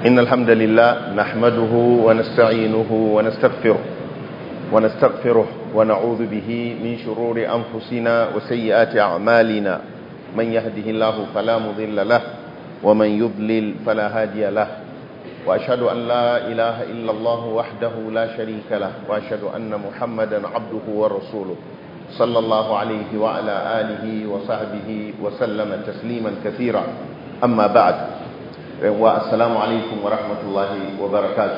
إن الحمد لله نحمده ونستعينه ونستغفره ونستغفره ونعوذ به من شرور أنفسنا وسيئات أعمالنا من يهده الله فلا مضل له ومن يضلل فلا هادي له وأشهد أن لا إله إلا الله وحده لا شريك له وأشهد أن محمدا عبده ورسوله صلى الله عليه وعلى آله وصحبه وسلم تسليما كثيرا أما بعد والسلام عليكم ورحمة الله وبركاته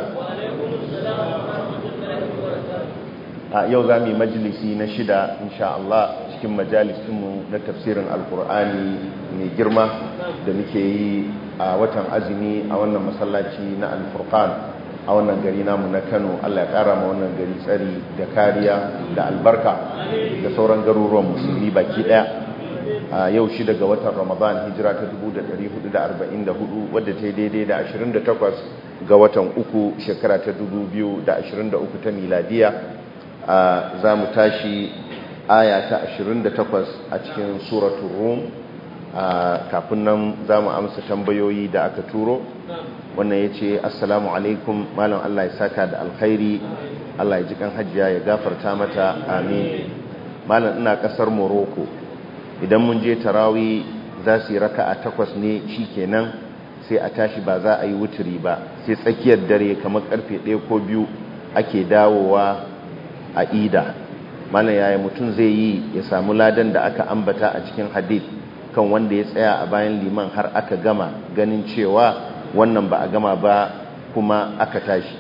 yau za mu yi majalisi na shida insha Allah cikin majalisinmu na tafsirin alkur'ani mai girma da muke yi a watan azumi a wannan masallaci na alfurqan a wannan gari namu na kano Allah ya kara ma wannan gari tsari da kariya da albarka da sauran garuruwan musulmi baki daya a yau shi daga watan ramadan hijira ta 1444 wadda ta yi daidai da 28 ga watan uku shekara ta 2023 ta miladiya za mu tashi aya ta 28 a cikin suratun rum kafin nan za mu amsa tambayoyi da aka turo wannan ya ce assalamu alaikum malam Allah ya saka da alkhairi Allah ya ji kan hajjiya ya gafarta mata amin malam ina kasar morocco idan mun je tarawi za su yi raka a takwas ne shi kenan sai a tashi ba za a yi wuturi ba sai tsakiyar dare kamar karfe ɗaya ko biyu ake dawowa a ida malam yaya mutum zai yi ya samu ladan da aka ambata a cikin hadith kan wanda ya tsaya a bayan liman har aka gama ganin cewa wannan ba a gama ba kuma aka tashi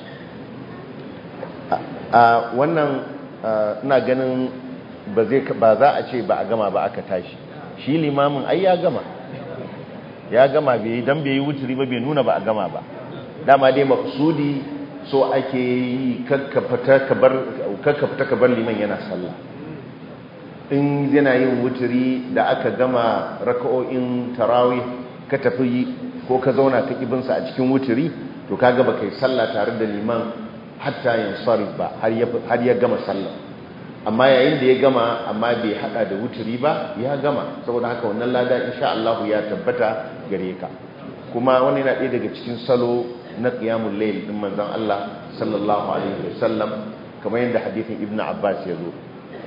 a wannan ina ganin ba za a ce ba a gama ba aka tashi shi limamin ai ya gama ya gama bai dan bai yi wuturi ba bai nuna ba a gama ba dama dai maksudi so ake yi kakkafata ka bar liman yana sallah in yana yin wuturi da aka gama raka'o'in tarawih ka tafi ko ka zauna ka kibinsa a cikin wuturi to kaga ba kai sallah tare da liman hatta yin sarif ba har ya gama sallah amma yayin da ya gama amma bai hada da wuturi ba ya gama saboda haka wannan lada insha Allah ya tabbata gare ka kuma wani yana ɗaya daga cikin salo na qiyamul layl din manzon Allah sallallahu alaihi wasallam kamar yadda hadithin ibnu abbas ya zo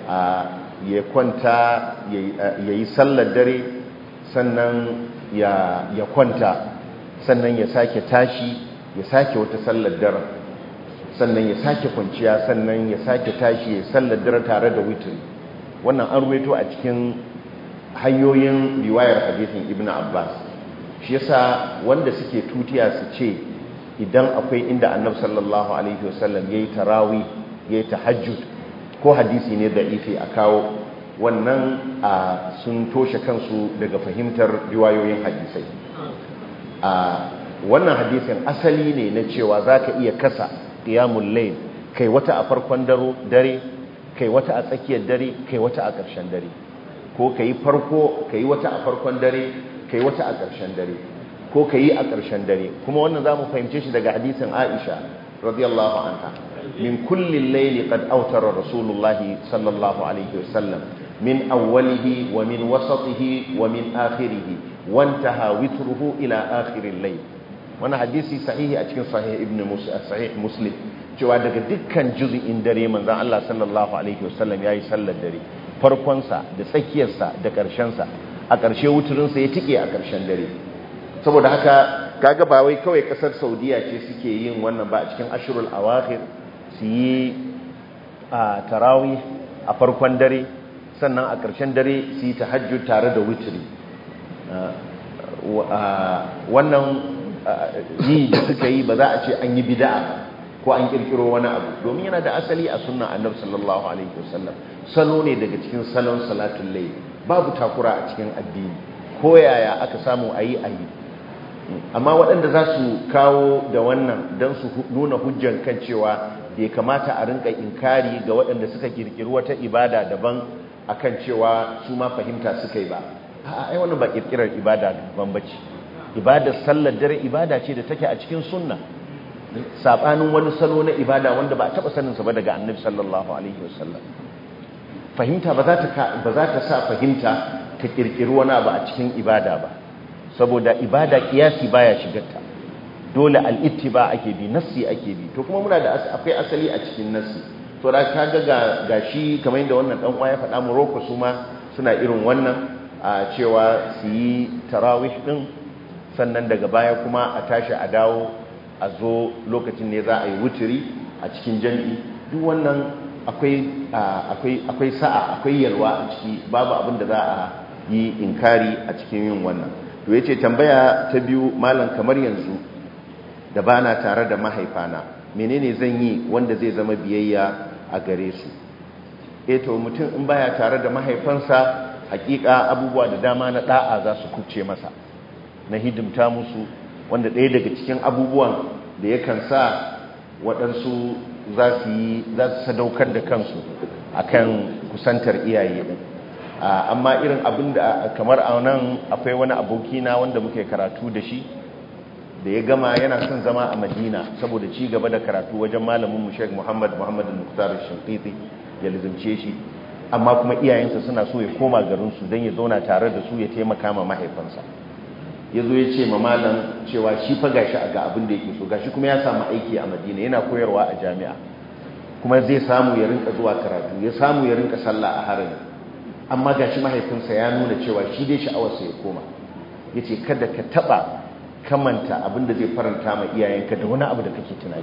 ya kwanta yayi sallar dare sannan ya kwanta sannan ya sake tashi ya sake wata sallar dare sannan ya sake kwanciya sannan ya sake tashi ya sallar dare tare da witri wannan an ruwaito a cikin hanyoyin riwayar hadithin ibnu abbas shi yasa wanda suke tutiya su ce idan akwai inda annab sallallahu alaihi wasallam yayi tarawi yayi tahajjud ko hadisi ne da ifi a kawo wannan sun toshe kansu daga fahimtar riwayoyin hadisai a wannan hadisin asali ne na cewa zaka iya kasa qiyamul layl kai wata a farkon dare kai wata a tsakiyar dare kai wata a ƙarshen dare ko kai farko kai wata a farkon dare kai wata a ƙarshen dare ko ka yi a ƙarshen dare kuma wannan za mu fahimce shi daga hadisin aisha radiyallahu anha min kullin laili qad awtara rasulullahi sallallahu alaihi wasallam min awwalihi wa min wasatihi wa min akhirihi wantaha witruhu ila akhiril layl wannan hadisi sahihi a cikin sahih ibn sahih muslim cewa daga dukkan juz'in dare manzon Allah sallallahu alaihi wasallam yayi sallar dare farkon sa da tsakiyar sa da ƙarshen sa a ƙarshe wuturin sa ya tike a ƙarshen dare saboda haka kaga ba wai kawai kasar saudiya ce suke yin wannan ba a cikin ashirul awakhir su yi a tarawih a farkon dare sannan a ƙarshen dare su yi tahajjud tare da witri wannan yi da suka yi ba za a ce an yi bid'a ko an kirkiro wani abu domin yana da asali a sunna annabi sallallahu alaihi wasallam salo ne daga cikin salon salatul layl babu takura a cikin addini ko yaya aka samu ayi ayi amma waɗanda za su kawo da wannan don su nuna hujjan kan cewa bai kamata a rinka inkari ga waɗanda suka kirkiri wata ibada daban akan cewa su ma fahimta suka yi ba a ai wannan ba kirkirar ibada daban bace ibadar sallar dare ibada ce da take a cikin sunna sabanin wani salo na ibada wanda ba a taba sanin sa ba daga annabi sallallahu alaihi wasallam fahimta ba za ta ba za ta sa fahimta ta kirkiri wani abu a cikin ibada ba saboda ibada kiyasi baya shigarta dole al'ittiba ake bi nassi ake bi to kuma muna da akwai asali a cikin nassi to da ka ga ga shi kamar yadda wannan dan ya faɗa Morocco su ma suna irin wannan a cewa su yi tarawih din sannan daga baya kuma a tashi a dawo a zo lokacin ne za a yi wuturi a cikin jami'i duk wannan akwai akwai akwai sa'a akwai yalwa a ciki babu abin da za a yi inkari a cikin yin wannan to yace tambaya ta biyu malam kamar yanzu da bana tare da mahaifana menene zan yi wanda zai zama biyayya a gare su eh to mutum in baya tare da mahaifansa hakika abubuwa da dama na da'a za su kuce masa na hidimta musu wanda ɗaya daga cikin abubuwan da yakan sa waɗansu za su yi za su sadaukar da kansu akan kusantar iyaye ɗin amma irin abin da kamar a nan akwai wani abokina wanda muke karatu da shi da ya gama yana son zama a madina saboda ci gaba da karatu wajen malamin mu sheik muhammad muhammad al-muqtar shinqiti ya lizimce shi amma kuma iyayensa suna so ya koma garinsu don ya zauna tare da su ya taimaka ma mahaifansa ya zo ya ce ma malam cewa shi fa gashi a ga abin da yake so gashi kuma ya samu aiki a madina yana koyarwa a jami'a kuma zai samu ya rinka zuwa karatu ya samu ya rinka sallah a harin amma gashi mahaifinsa ya nuna cewa shi dai sha'awarsa ya koma ya ce kada ka taɓa kamanta abin da zai faranta ma iyayenka da wani abu da kake tunani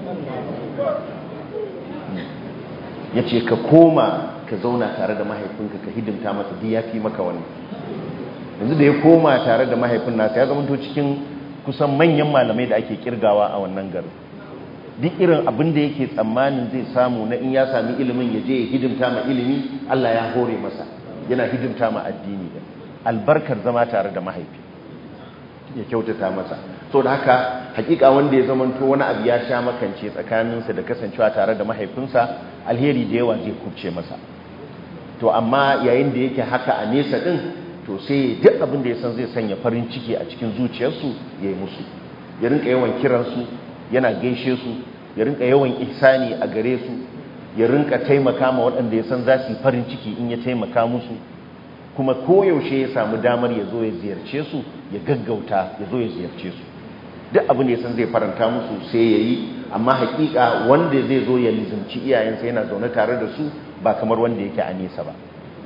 ya ce ka koma ka zauna tare da mahaifinka ka hidimta masa duk ya fi maka wani yanzu da ya koma tare da mahaifin nasa ya zamanto cikin kusan manyan malamai da ake kirgawa a wannan garin duk irin abin da yake tsammanin zai samu na in ya sami ilimin ya je ya hidimta ma ilimi Allah ya hore masa yana hidimta ma addini da albarkar zama tare da mahaifi ya kyautata masa so da haka hakika wanda ya zamanto wani abu ya sha makance tsakaninsa da kasancewa tare da mahaifinsa alheri da yawa zai kubce masa to amma yayin da yake haka a nesa din to sai duk abin da ya san zai sanya farin ciki a cikin zuciyarsu ya yi musu ya rinka yawan kiransu yana gaishe su ya rinka yawan ihsani a gare su ya rinka taimaka ma waɗanda ya san za su yi farin ciki in ya taimaka musu kuma koyaushe ya samu damar ya zo ya ziyarce su ya gaggauta ya zo ya ziyarce su duk abin da ya san zai faranta musu sai ya yi amma hakika wanda zai zo ya lizimci iyayensa yana zaune tare da su ba kamar wanda yake a nesa ba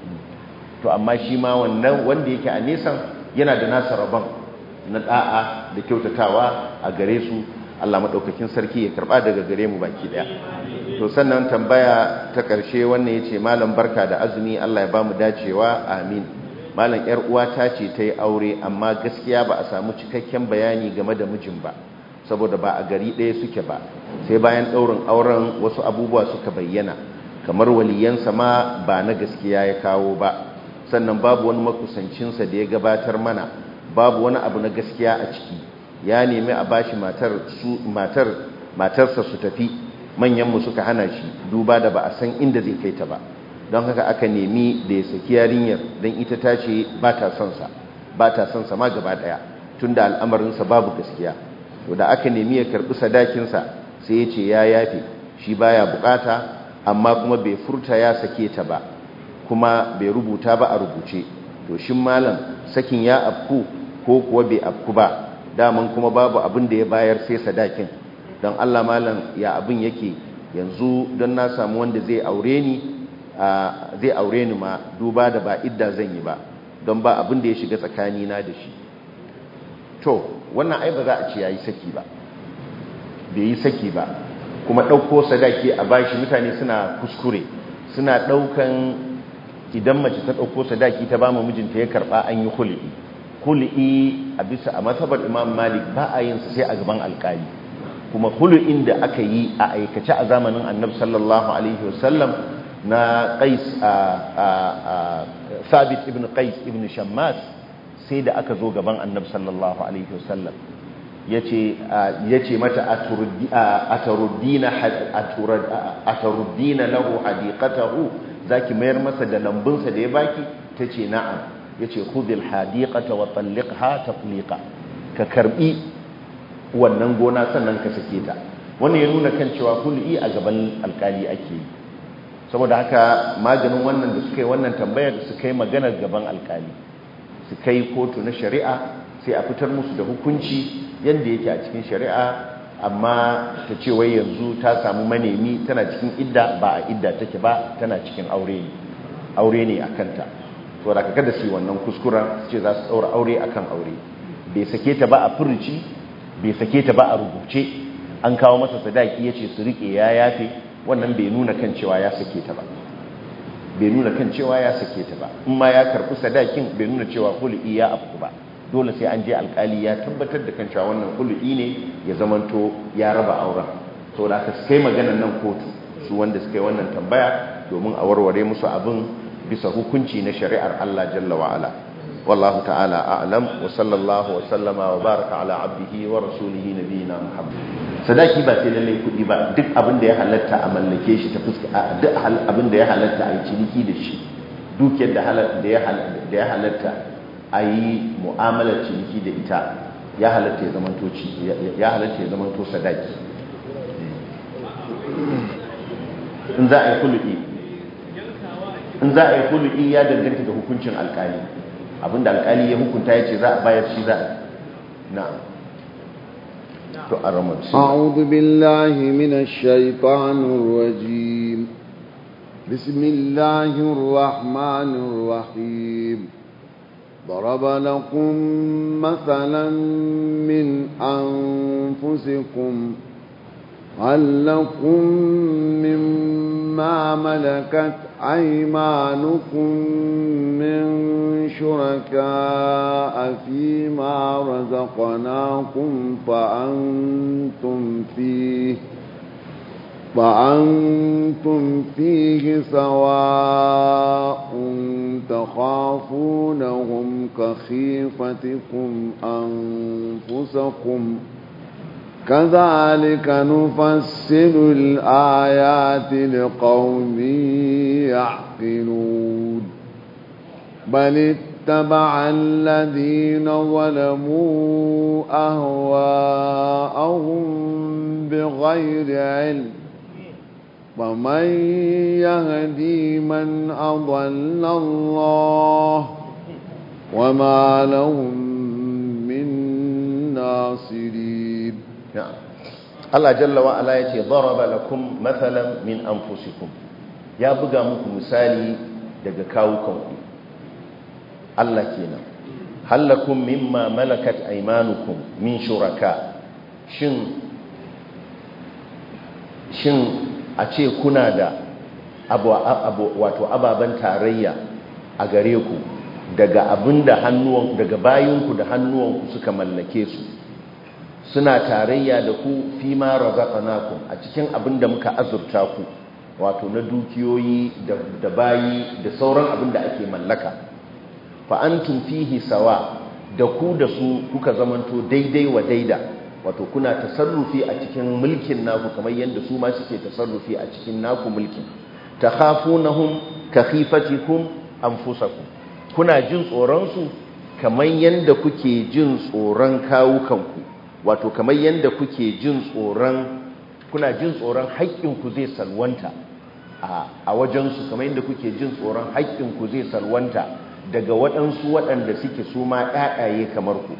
to amma shi ma wannan wanda yake a nesan yana da nasa rabon na da'a da kyautatawa a gare su Allah madaukakin sarki ya karba daga gare mu baki daya to sannan tambaya ta karshe wannan yace malam barka da azumi Allah ya bamu dacewa amin malam yar uwa ta ce ta yi aure amma gaskiya ba a samu cikakken bayani game da mijin ba saboda ba a gari ɗaya suke ba sai bayan ɗaurin auren wasu abubuwa suka bayyana kamar waliyansa ma ba na gaskiya ya kawo ba sannan babu wani makusancinsa da ya gabatar mana babu wani abu na gaskiya a ciki ya nemi a bashi matar su matar matarsa su tafi manyanmu suka hana shi duba da ba a san inda zai kai ta ba don haka aka nemi da ya saki yarinyar don ita ta ce ba ta son sa ba ta son sa ma gaba daya tunda al'amarinsa babu gaskiya to da aka nemi ya karbi sadakinsa sai ya ce ya yafe shi baya bukata amma kuma bai furta ya sake ta ba kuma bai rubuta ba a rubuce to shin malam sakin ya afku ko kuwa bai afku ba daman kuma babu abin da ya bayar sai sadakin don Allah malam ya abin yake yanzu don na samu wanda zai aure ni zai aure ni ma duba da ba idda zan yi ba don ba abin da ya shiga tsakanina da shi to wannan ai ba za a ce yayi saki ba bai yi saki ba kuma ɗauko sadaki a bashi mutane suna kuskure suna ɗaukan idan mace ta ɗauko sadaki ta ba mijinta ya karɓa an yi hul'i hul'i a bisa a matsabar imam malik ba a yin sai a gaban alkali kuma hul'in da aka yi a aikace a zamanin annabi sallallahu alaihi wasallam na qais a sabit ibn qais ibn shammas sai da aka zo gaban annabi sallallahu alaihi wasallam yace mata ataruddina lahu hadiqatahu zaki mayar masa da lambunsa da ya baki tace na'am yace khudhil hadiqata wa talliqha tatliqa ka karbi wannan gona sannan ka sake ta wannan ya nuna kan cewa kulli a gaban alkali ake yi saboda haka maganin wannan da suka yi wannan tambayar su kai maganar gaban alkali su kai kotu na shari'a sai a fitar musu da hukunci yadda yake a cikin shari'a amma ta ce wai yanzu ta samu manemi tana cikin idda ba a idda take ba tana cikin aure ne aure ne a kanta to da kada su yi wannan kuskuren su ce za su ɗaura aure akan aure bai sake ta ba a furuci bai sake ta ba a rubuce an kawo masa sadaki ya ce su riƙe ya yafe wannan bai nuna kan cewa ya sake ta ba bai nuna kan cewa ya sake ta ba in ma ya karɓi sadakin bai nuna cewa hul'i ya afku ba dole sai an je alkali ya tabbatar da kan cewa wannan hul'i ne ya zamanto ya raba auren to da aka kai maganar nan kotu su wanda suka yi wannan tambaya domin a warware musu abin bisa hukunci na shari'ar Allah jalla wa ala wallahu ta'ala a'lam wa sallallahu wa sallama wa baraka ala abdihi wa rasulihi nabiyina muhammad sadaki ba sai lallai kuɗi ba duk abin da ya halatta a mallake shi ta fuska duk abin da ya halatta a yi ciniki da shi dukiyar da ya halatta a yi mu'amalar ciniki da ita ya halatta ya zamanto ya halatta ya zamanto sadaki in za a yi kulu'i in za a yi kulu'i ya danganta da hukuncin alkali abinda alkali ya hukunta ya ce za a bayar shi za a na'am أعوذ بالله من الشيطان الرجيم بسم الله الرحمن الرحيم ضرب لكم مثلا من أنفسكم هل لكم مما ملكت أيمانكم من شركاء فيما رزقناكم فأنتم فيه فأنتم فيه سواء تخافونهم كخيفتكم أنفسكم كذلك نفسر الآيات لقوم يعقلون بل اتبع الذين ظلموا أهواءهم بغير علم فمن يهدي من أضل الله وما لهم من ناصرين Allah jalla wa ala yace daraba lakum mathalan min anfusikum ya buga muku misali daga kawukanku Allah kenan halakum mimma malakat aymanukum min shuraka shin shin a ce kuna da abu, abu wato ababan tarayya a gare ku daga abinda hannuwan daga bayinku da hannuwanku suka mallake su suna tarayya da ku fi ma razaqnakum a cikin abin da muka azurta ku wato na dukiyoyi da bayi da sauran abin da ake mallaka fa antum fihi sawa da ku da su kuka zamanto daidai wa daida wato kuna tasarrufi a cikin mulkin naku kamar yadda su ma suke tasarrufi a cikin naku mulkin takhafunahum ka khifatikum anfusakum kuna jin tsoron su kamar yadda kuke jin tsoron kawukanku wato kamar yadda kuke jin tsoron kuna jin tsoron haƙƙinku zai salwanta a wajensu kamar yadda kuke jin tsoron haƙƙinku zai salwanta daga waɗansu waɗanda suke su ma ƴaƴaye kamar ku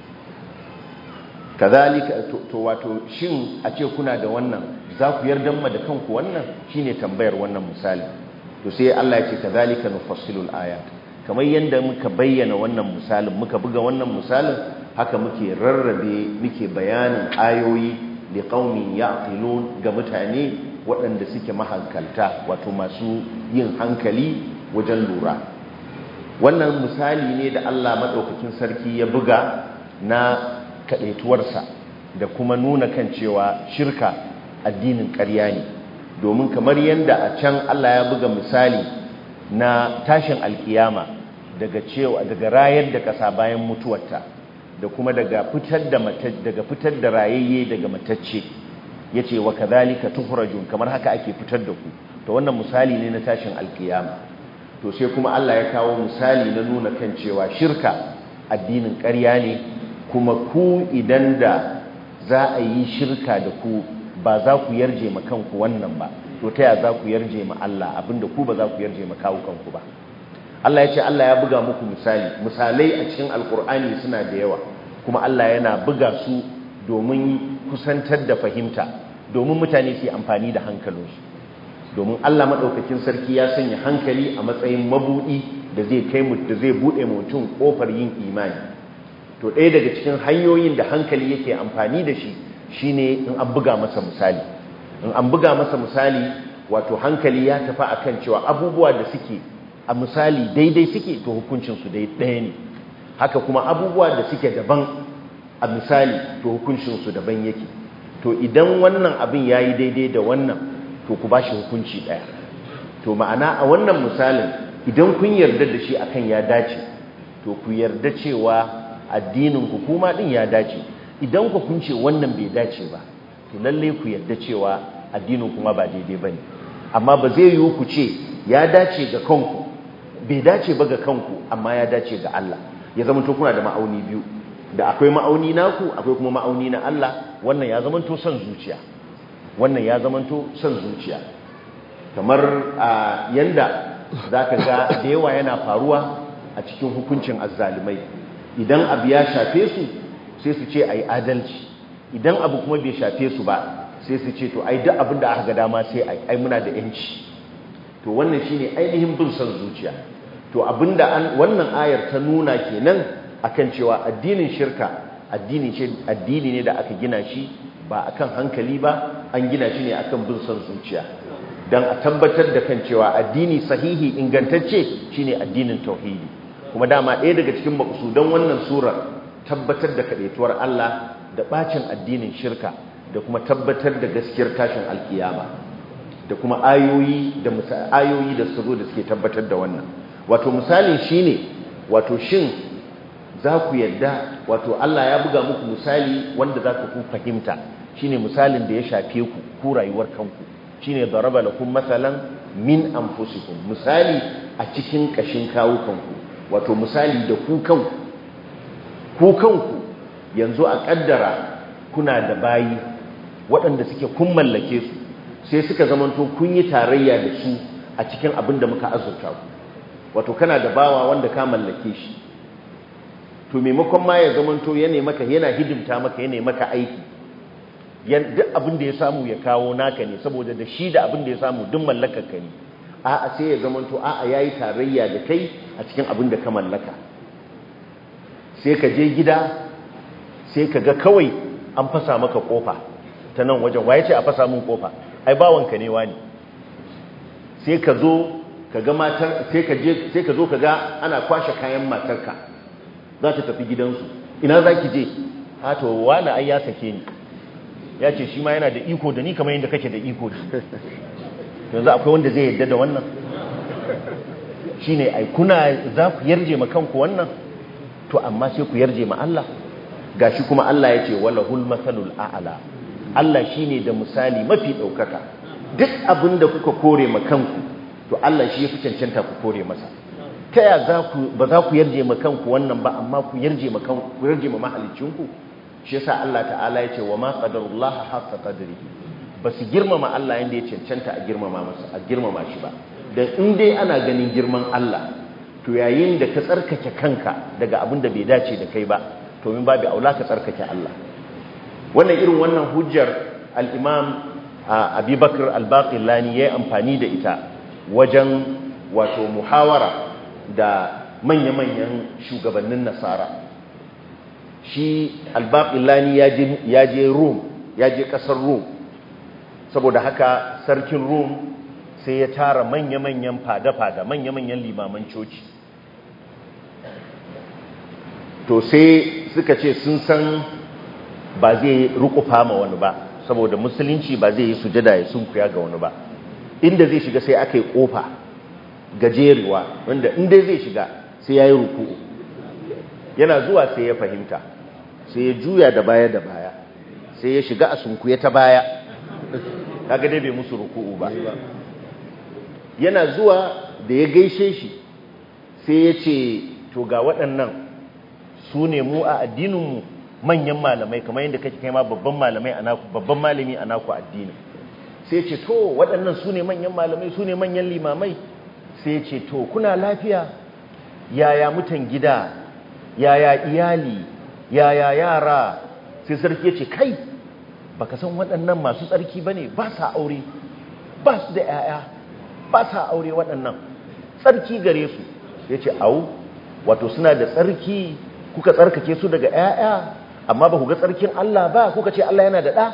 kazalika to wato shin a ce kuna da wannan za ku yarda ma da kanku wannan shine tambayar wannan misali to sai Allah ya ce kazalika nufassilul ayat kamar yadda muka bayyana wannan misalin muka buga wannan misalin haka muke rarrabe muke bayanin ayoyi li qaumin ya'qilun ga mutane waɗanda suke mahankalta wato masu yin hankali wajen lura wannan misali ne da Allah madaukakin sarki ya buga na kadaituwarsa da kuma nuna kan cewa shirka addinin ƙarya ne domin kamar yadda a can Allah ya buga misali na tashin alkiyama daga cewa daga rayar da ƙasa bayan mutuwarta da kuma daga fitar da daga fitar da rayayye daga matacce yace wa kadhalika tukhrajun kamar haka ake fitar da ku to wannan misali ne na tashin alkiyama to sai kuma Allah ya kawo misali na nuna kan cewa shirka addinin ƙarya ne kuma ku idan da za a yi shirka da ku ba za ku yarje ma kanku wannan ba to ta ya za ku yarje ma Allah abinda ku ba za ku yarje ma kawo kanku ba Allah ya ce Allah ya buga muku misali misalai a cikin alkur'ani suna da yawa kuma Allah yana buga su domin kusantar da fahimta domin mutane su yi amfani da hankalinsu domin Allah maɗaukakin sarki ya sanya hankali a matsayin mabuɗi da zai kai mu da zai buɗe mutum ƙofar yin imani to ɗaya daga cikin hanyoyin da hankali yake amfani da shi shine in an buga masa misali in an buga masa misali wato hankali ya tafi akan cewa abubuwa da suke a misali daidai suke to hukuncinsu dai ɗaya ne haka kuma abubuwa da suke daban a misali to hukuncinsu daban yake to idan wannan abin ya yi daidai da wannan to ku ba shi hukunci ɗaya to ma'ana a wannan misalin idan kun yarda da shi akan ya dace to ku yarda cewa addinin ku kuma din ya dace idan ku kun ce wannan bai dace ba to lalle ku yarda cewa addinin kuma ba daidai bane amma ba zai yiwu ku ce ya dace ga kanku bai dace ba ga kanku amma ya dace ga Allah ya zama to kuna da ma'auni biyu da akwai ma'auni naku akwai kuma ma'auni na Allah wannan ya zama to son zuciya wannan ya zama to son zuciya kamar yanda zaka ga da yawa yana faruwa a cikin hukuncin azzalimai idan abu ya shafe su sai su ce ai adalci idan abu kuma bai shafe su ba sai su ce to ai duk abin da aka ga dama sai ai ai muna da yanci to wannan shine ainihin bin son zuciya to abinda an wannan ayar ta nuna kenan akan cewa addinin shirka addini ce addini ne da aka gina shi ba akan hankali ba an gina shi ne akan bin son zuciya dan a tabbatar da kan cewa addini sahihi ingantacce shine addinin tauhidi kuma dama ɗaya daga cikin maƙusudan wannan surar tabbatar da kaɗaituwar Allah da ɓacin addinin shirka da kuma tabbatar da gaskiyar tashin alkiyama da kuma ayoyi da ayoyi da su zo da suke tabbatar da wannan wato misalin shine wato shin za ku yadda wato Allah ya buga muku misali wanda za ku fahimta shine misalin da ya shafe ku ku rayuwar kanku shine daraba lakum masalan min anfusikum misali a cikin kashin kawukanku wato misali da ku kanku ku kanku yanzu a kaddara kuna da bayi waɗanda suke kun mallake su sai suka zamanto kun yi tarayya da su a cikin abin da muka azurta ku wato kana da bawa wanda ka mallake shi to maimakon ma ya zamanto ya maka yana hidimta maka ya maka aiki duk abin da ya samu ya kawo naka ne saboda da shi da abin da ya samu duk mallakar ka ne a'a sai ya zamanto a'a yayi tarayya da kai a cikin abin da ka mallaka sai ka je gida sai ka ga kawai an fasa maka kofa ta nan wajen waye ce a fasa min kofa ai bawanka ne wani sai ka zo ka ga matar sai ka je sai ka zo ka ga ana kwashe kayan matarka za ta tafi gidansu ina za ki je ha to wani ai ya sake ni ya ce shi ma yana da iko da ni kamar yadda kake da iko da yanzu akwai wanda zai yadda da wannan shine ai kuna za ku yarje ma kanku wannan to amma sai ku yarje ma Allah gashi kuma Allah ya ce walahul masalul a'la Allah shine da misali mafi daukaka duk abin da kuka kore ma kanku to Allah shi yafi cancanta ku kore masa ta ya za ku ba za ku yarje ma kanku wannan ba amma ku yarje ma kanku ku yarje ma mahalicinku shi yasa Allah ta'ala ya ce wa ma qadarullaha haqqa qadrihi ba su girmama Allah yanda ya cancanta a girmama masa a girmama shi ba dan in dai ana ganin girman Allah to yayin da ka tsarkake kanka daga abin da bai dace da kai ba to min babu aula ka tsarkake Allah wannan irin wannan hujjar al-Imam Abi Bakr al-Baqillani yayi amfani da ita wajen wato muhawara da manya-manyan shugabannin Nasara shi al-Baqillani ya je Rome ya je kasar Rome saboda haka sarkin Rome sai ya tara manya-manyan fada-fada manya-manyan limaman coci to sai suka ce sun san ba zai rukufa ma wani ba saboda musulunci ba zai yi sujada ya sunkuya ga wani ba inda zai shiga sai aka yi kofa gajerewa wanda inda zai shiga sai ya yi ruku'u yana zuwa sai ya fahimta sai ya juya da baya da baya sai ya shiga a sunkuya ta baya kaga dai bai musu ruku'u ba yana zuwa da ya gaishe shi sai ya ce to ga waɗannan su ne mu a addininmu manyan malamai kamar yadda kake kai ma babban malamai a naku babban malami a naku addinin sai ce to waɗannan su ne manyan malamai su ne manyan limamai sai ce to kuna lafiya yaya mutan gida yaya iyali yaya yara sai sarki ya ce kai baka san waɗannan masu tsarki bane ba sa aure ba su da 'ya'ya ba sa aure waɗannan tsarki gare su yace au wato suna da tsarki kuka tsarkake su daga 'ya'ya amma ba ku ga tsarkin Allah ba kuka ce Allah yana da ɗa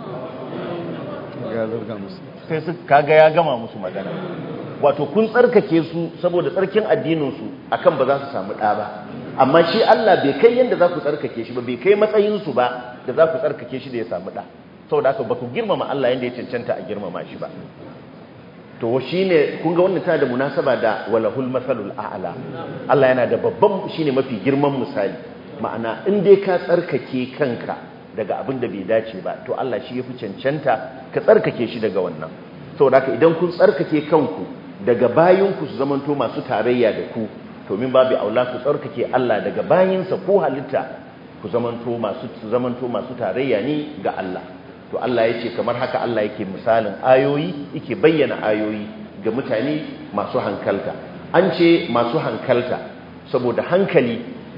ya zarga musu sai su kaga ya gama musu magana wato kun tsarkake su saboda tsarkin addininsu akan ba za su samu ɗa ba amma shi Allah bai kai yadda za ku tsarkake shi ba bai kai matsayinsu ba da za ku tsarkake shi da ya samu ɗa saboda haka ba ku girmama Allah yadda ya cancanta a girmama shi ba to shi ne kun ga wannan tana da munasaba da walahul masalul a'la Allah yana da babban shi ne mafi girman misali ma'ana in dai ka tsarkake kanka daga abin da bai dace ba to Allah shi ya fi cancanta ka tsarkake shi daga wannan saboda haka idan kun tsarkake kanku daga bayinku su zamanto masu tarayya da ku to min babu aula ku tsarkake Allah daga bayinsa ko halitta ku zamanto masu zamanto masu tarayya ne ga Allah to Allah yace kamar haka Allah yake misalin ayoyi yake bayyana ayoyi ga mutane masu hankalta an ce masu hankalta saboda hankali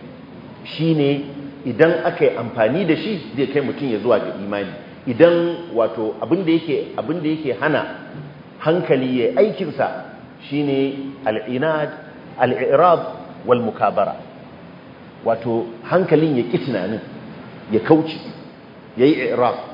shine idan aka yi amfani da shi zai kai mutum ya zuwa ga imani idan wato abinda yake abinda yake hana hankali ya aikinsa shine al'inad al'irab wal mukabara wato hankalin ya ƙi tunanin ya kauce ya yi irab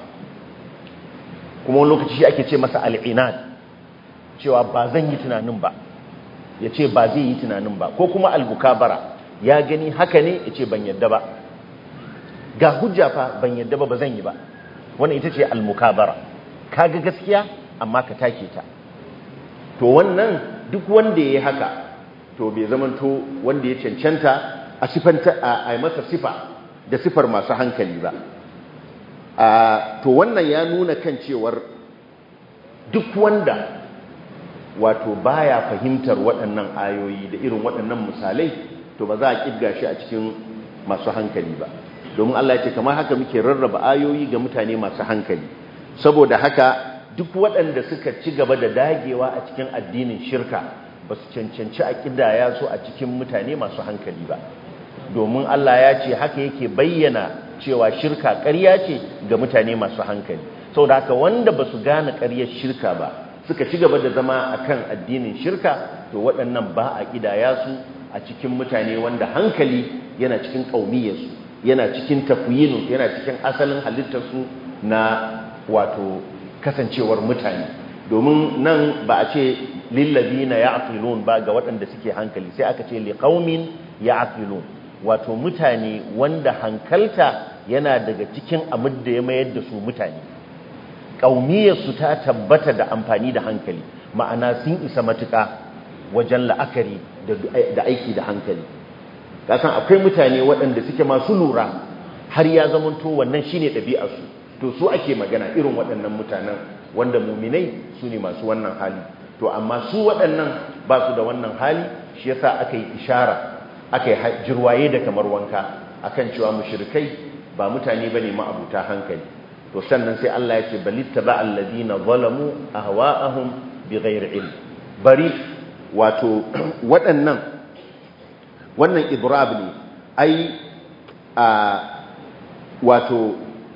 kuma wani lokaci shi ake ce masa al'inad cewa ba zan yi tunanin ba ya ce ba zai yi tunanin ba ko kuma al-mukabara ya gani haka ne ya ce ban yadda ba ga hujja fa ban yadda ba ba zan yi ba wannan ita ce al-mukabara ka ga gaskiya amma ka take ta to wannan duk wanda ya yi haka to bai zamanto wanda ya cancanta a sifanta a yi masa sifa da sifar masu hankali ba to wannan ya nuna kan cewar duk wanda wato baya fahimtar waɗannan ayoyi da irin waɗannan misalai to ba za a ƙirga shi a cikin masu hankali ba domin Allah ya ce kamar haka muke rarraba ayoyi ga mutane masu hankali saboda haka duk waɗanda suka ci gaba da dagewa a cikin addinin shirka ba su cancanci a ƙidaya su a cikin mutane masu hankali ba domin Allah ya ce haka yake bayyana cewa shirka ƙarya ce ga mutane masu hankali saboda haka wanda ba su gane ƙaryar shirka ba suka ci gaba da zama a kan addinin shirka to waɗannan ba a ƙidaya su a cikin mutane wanda hankali yana cikin ƙaumiyarsu yana cikin tafiyinu yana cikin asalin halittarsu na wato kasancewar mutane domin nan ba a ce lillazina ya'qilun ba ga waɗanda suke hankali sai aka ce liqaumin ya'qilun wato mutane wanda hankalta yana daga cikin abin da ya mayar da su mutane ƙaumiyarsu ta tabbata da amfani da hankali ma'ana sun isa matuƙa wajen la'akari da aiki da hankali kasan akwai mutane waɗanda suke masu lura har ya zamanto wannan shine ɗabi'arsu to su ake magana irin waɗannan mutanen wanda muminai su ne masu wannan hali to amma su waɗannan ba su da wannan hali shi yasa aka yi ishara aka yi jirwaye da kamar wanka akan cewa mushrikai ba mutane bane ma'abuta hankali to sannan sai Allah ya ce balittaba alladina zalamu ahwa'ahum bighairi ilm bari wato waɗannan wannan idrab ne ai a wato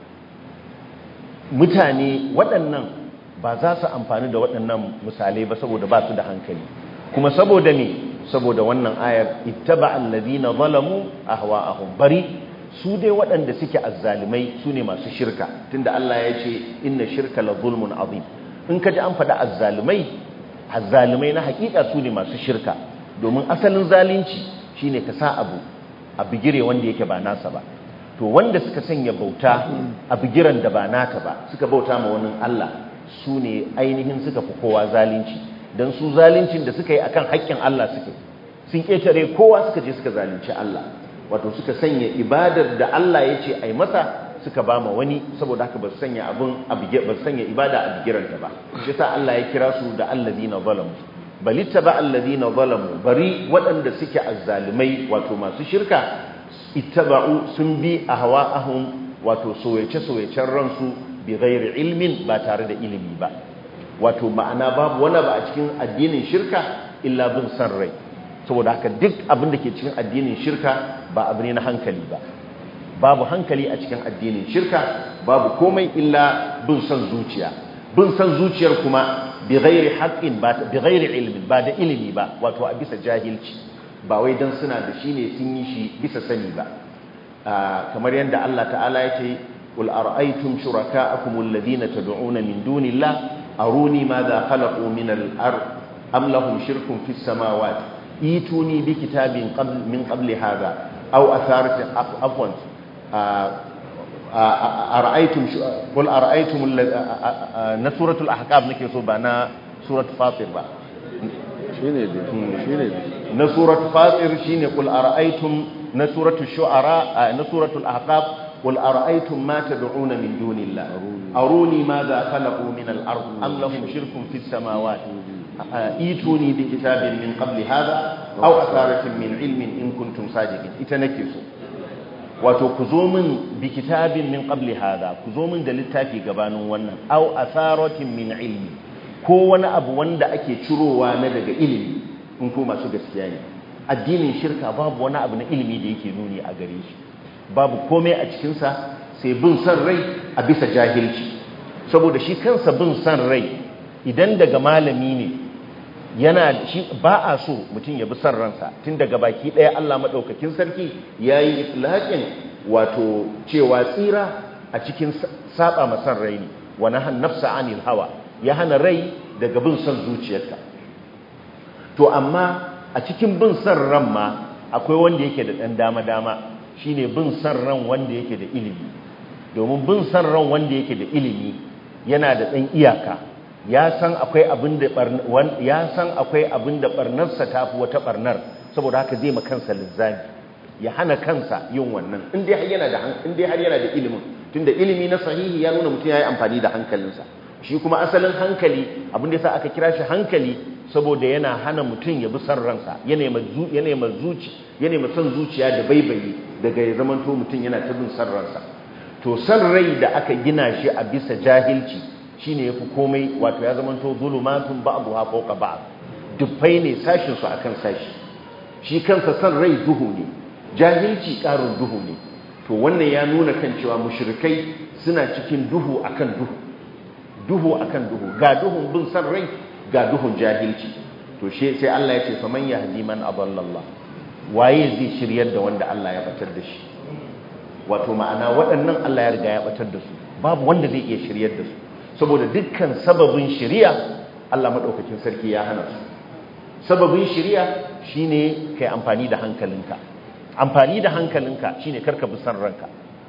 mutane waɗannan ba za su amfani da waɗannan misalai ba saboda ba su da hankali kuma saboda ne saboda wannan ayar ittaba alladhina zalamu ahwa'ahum bari su dai waɗanda suke azzalimai su ne masu shirka tunda Allah ya ce inna shirka la zulmun azim in ka ji an faɗa azzalimai azzalimai na hakika su ne masu shirka domin asalin zalunci shine ka sa abu a bigire wanda yake ba nasa ba to wanda suka sanya bauta a bigiran da ba nata ba suka bauta ma wani Allah su ne ainihin suka fi kowa zalunci don su zaluncin da suka yi akan haƙƙin Allah suke sun ƙetare kowa suka je suka zalunci Allah wato suka sanya ibadar da Allah ya ce a yi masa suka ba ma wani saboda haka ba su sanya abin ba su sanya ibada a bigiranta ba shi sa Allah ya kira su da allazina zalamu balitta ba allazina zalamu bari waɗanda suke azzalumai wato masu shirka ittaba'u sun bi ahwa'ahum wato soyace-soyacen ransu bi ghairi ilmin ba tare da ilimi ba wato ma'ana babu wani ba a cikin addinin shirka illa bin san rai saboda haka duk abin da ke cikin addinin shirka ba abu ne na hankali ba babu hankali a cikin addinin shirka babu komai illa bin son zuciya bin son zuciyar kuma bi ghairi haqqin ba bi ghairi ilmin ba da ilimi ba wato a bisa jahilci ba wai dan suna da shi ne sun yi shi bisa sani ba kamar yadda Allah ta'ala ya ce qul ara'aytum shuraka'akum alladhina tad'una min dunillah aruni madha khalaqu min al-ard am lahum shirkun fis samawati ituni bi kitabin qabl min qabli hadha aw atharatin afwan ara'aytum qul ara'aytum na suratul ahqaf nake so ba na suratul fatir ba shine dai shine na suratul fatir shine qul ara'aytum na suratul shu'ara na suratul ahqaf qul ara'aytum ma tad'una min dunillah aruni madha khalaqu min al-ard am lahum shirkun fis samawati ituni bi kitabin min qabli hadha aw atharatin min ilmin in kuntum sadiqin ita nake so wato ku zo min bi kitabin min qabli hadha ku zo min da littafi gabanin wannan aw atharatin min ilmi ko wani abu wanda ake cirowa na daga ilimi in ko masu gaskiya ne addinin shirka babu wani abu na ilimi da yake nuni a gare shi babu komai a cikin sa sai bin san rai a bisa jahilci saboda shi kansa bin san rai idan daga malami ne yana shi ba a so mutum ya bi san ransa tun daga baki ɗaya Allah maɗaukakin sarki ya yi itlaqin wato cewa tsira a cikin saba ma san rai ne wa nahan nafsa anil hawa ya hana rai daga bin son zuciyarta to amma a cikin bin san ran ma akwai wanda yake da ɗan dama dama shine bin san ran wanda yake da ilimi domin bin san ran wanda yake da ilimi yana da ɗan iyaka ya san akwai abin da ya san akwai abin da barnarsa tafi wata barnar saboda haka zai makansa lizzami ya hana kansa yin wannan in dai har yana da in dai har yana da ilimin tunda ilimi na sahihi ya nuna mutum yayi amfani da hankalinsa shi kuma asalin hankali abin da yasa aka kira shi hankali saboda yana hana mutum ya bi san ransa yana ma yana ma zuci yana ma san zuciya da baibayi daga ya zamanto mutum yana ta bin san ransa to san rai da aka gina shi a bisa jahilci shine yafi komai wato ya zamanto zulumatun ba'dha fawqa ba'd dufai ne sashin su akan sashi shi kansa san rai duhu ne jahilci karin duhu ne to wannan ya nuna kan cewa mushrikai suna cikin duhu akan duhu duhu akan duhu ga duhun bin san rai ga duhun jahilci to she sai Allah ya ce faman yahdi man adallallah waye zai shiryar da wanda Allah ya batar da shi wato ma'ana waɗannan Allah ya riga ya batar da su babu wanda zai iya shiryar da su saboda dukkan sababin shiriya Allah maɗaukakin sarki ya hana su sababin shiriya shine kai amfani da hankalinka amfani da hankalinka shine karka bi san ranka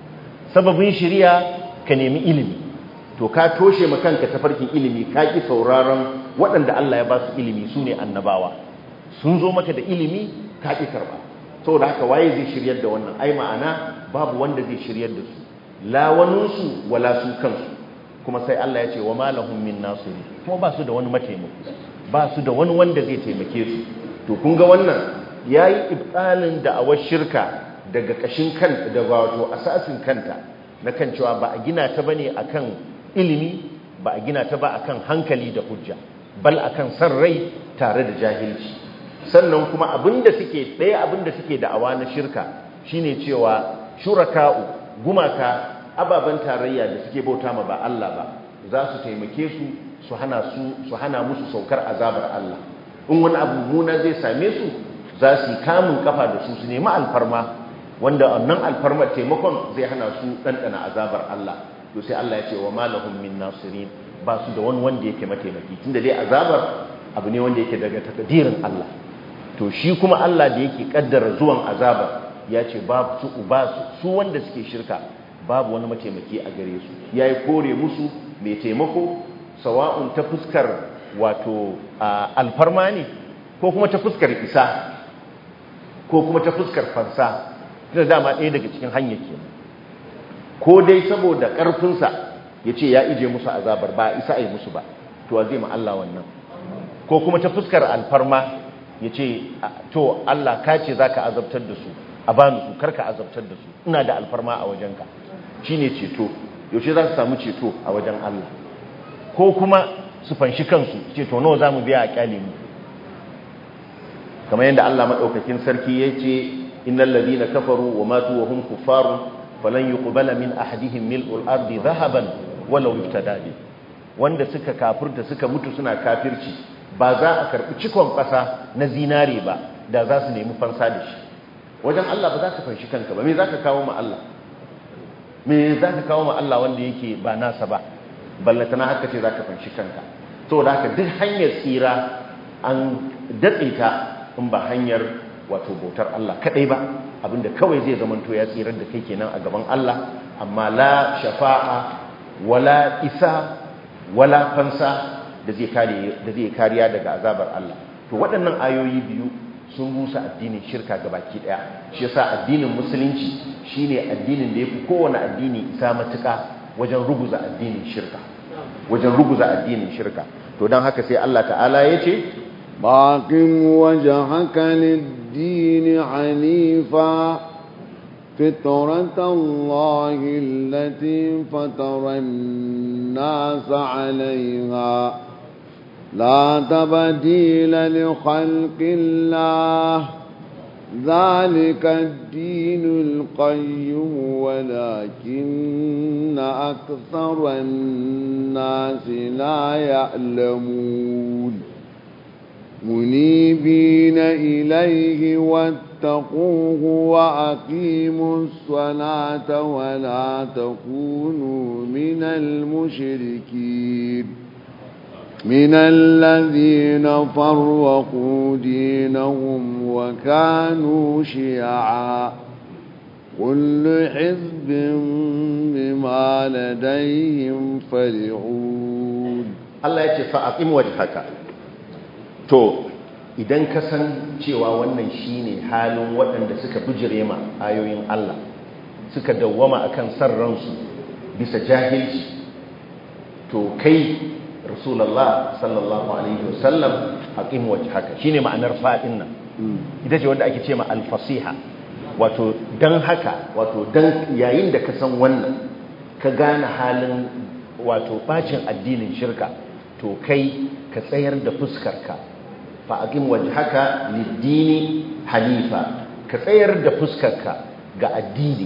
sababin shiriya ka nemi ilimi to ka toshe ma kanka tafarkin ilimi ka ki sauraron waɗanda Allah ya ba su ilimi su ne annabawa sun zo maka da ilimi ka ki karba saboda haka waye zai shiryar da wannan ai ma'ana babu wanda zai shiryar da su la waninsu wala su kansu kuma sai Allah ya ce wa malahum min nasiri kuma ba su da wani mataimako ba su da wani wanda zai taimake su to kun ga wannan yayi ibtalin da awar shirka daga kashin kan da wato asasin kanta na kan cewa ba a gina ta bane akan ilimi ba a gina ta ba akan hankali da hujja bal akan san rai tare da jahilci sannan kuma abinda suke ɗaya abinda suke da'awa na shirka shine cewa shuraka'u gumaka ababen tarayya da suke bauta ma ba Allah ba za su taimake su su hana su su hana musu saukar azabar Allah in wani abu muna zai same su za su yi kamun kafa da su su nemi alfarma wanda wannan alfarmar taimakon zai hana su ɗanɗana azabar Allah to sai Allah ya ce wa malahum min nasirin ba su da wani wanda yake mataimaki tunda dai azabar abu ne wanda yake daga takadirin Allah to shi kuma Allah da yake kaddara zuwan azabar ya ce ba su ba su wanda suke shirka babu wani mataimaki a gare su ya yi kore musu mai taimako sawa'un ta fuskar wato alfarma ne ko kuma ta fuskar isa ko kuma ta fuskar fansa tana dama ɗaya daga cikin hanyar ke ko dai saboda ƙarfinsa ya ce ya ije musu azabar ba isa a yi musu ba to zai ma Allah wannan ko kuma ta fuskar alfarma ya ce to Allah ka ce za ka azabtar da su a bani su karka azabtar da su ina da alfarma a wajenka shi ne ceto yaushe za su samu ceto a wajen Allah ko kuma su fanshi kansu ceto nawa za mu biya a kyale mu kamar yadda Allah maɗaukakin sarki ya ce innal ladina kafaru wa matu wa hum kuffarun falan yuqbala min ahadihim mil'ul ardi dhahaban walau iftada bi wanda suka kafirta suka mutu suna kafirci ba za a karbi cikon ƙasa na zinare ba da za su nemi fansa da shi wajen Allah ba za ka fanshi kanka ba me za ka kawo ma Allah me za ka kawo ma Allah wanda yake ba nasa ba ballatana haka ce za ka fanshi kanka to da haka duk hanyar tsira an datse ta in ba hanyar wato bautar Allah kadai ba abinda kawai zai zamanto ya tsirar da kai kenan a gaban Allah amma la shafa'a wala isa wala fansa da zai kare da zai kariya daga azabar Allah to waɗannan ayoyi biyu sun rusa addinin shirka baki daya shi yasa addinin musulunci shine addinin da yafi kowane addini isa matuka wajen ruguza addinin shirka wajen ruguza addinin shirka to dan haka sai Allah ta'ala yace باقم وجهك للدين عنيفا فطرة الله التي فطر الناس عليها لا تبديل لخلق الله ذلك الدين القيم ولكن أكثر الناس لا يعلمون منيبين إليه واتقوه وأقيموا الصلاة ولا تكونوا من المشركين من الذين فرقوا دينهم وكانوا شيعا كل حزب بما لديهم فرحون Allah ya ce fa'aqim wajhaka to idan ka san cewa wannan shine halin waɗanda suka bijire ma ayoyin Allah suka dawwama akan san ransu bisa jahilci to kai rasulullah sallallahu alaihi wasallam aqim wajhaka shine ma'anar fadin nan ita ce wanda ake ce ma al-fasiha wato dan haka wato dan yayin da ka san wannan ka gane halin wato bacin addinin shirka to kai ka tsayar da fuskarka fa aqim wajhaka lid-dini hanifa ka tsayar da fuskarka ga addini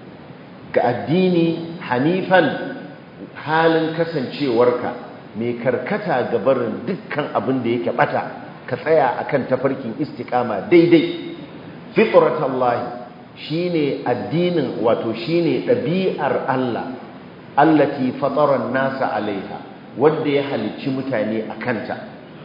ga addini hanifan halin kasancewarka mai karkata ga barin dukkan abin da yake bata ka tsaya akan tafarkin istiqama daidai fitratallahi shine addinin wato shine ɗabi'ar Allah allati fatara nasa alaiha wanda ya halicci mutane a kanta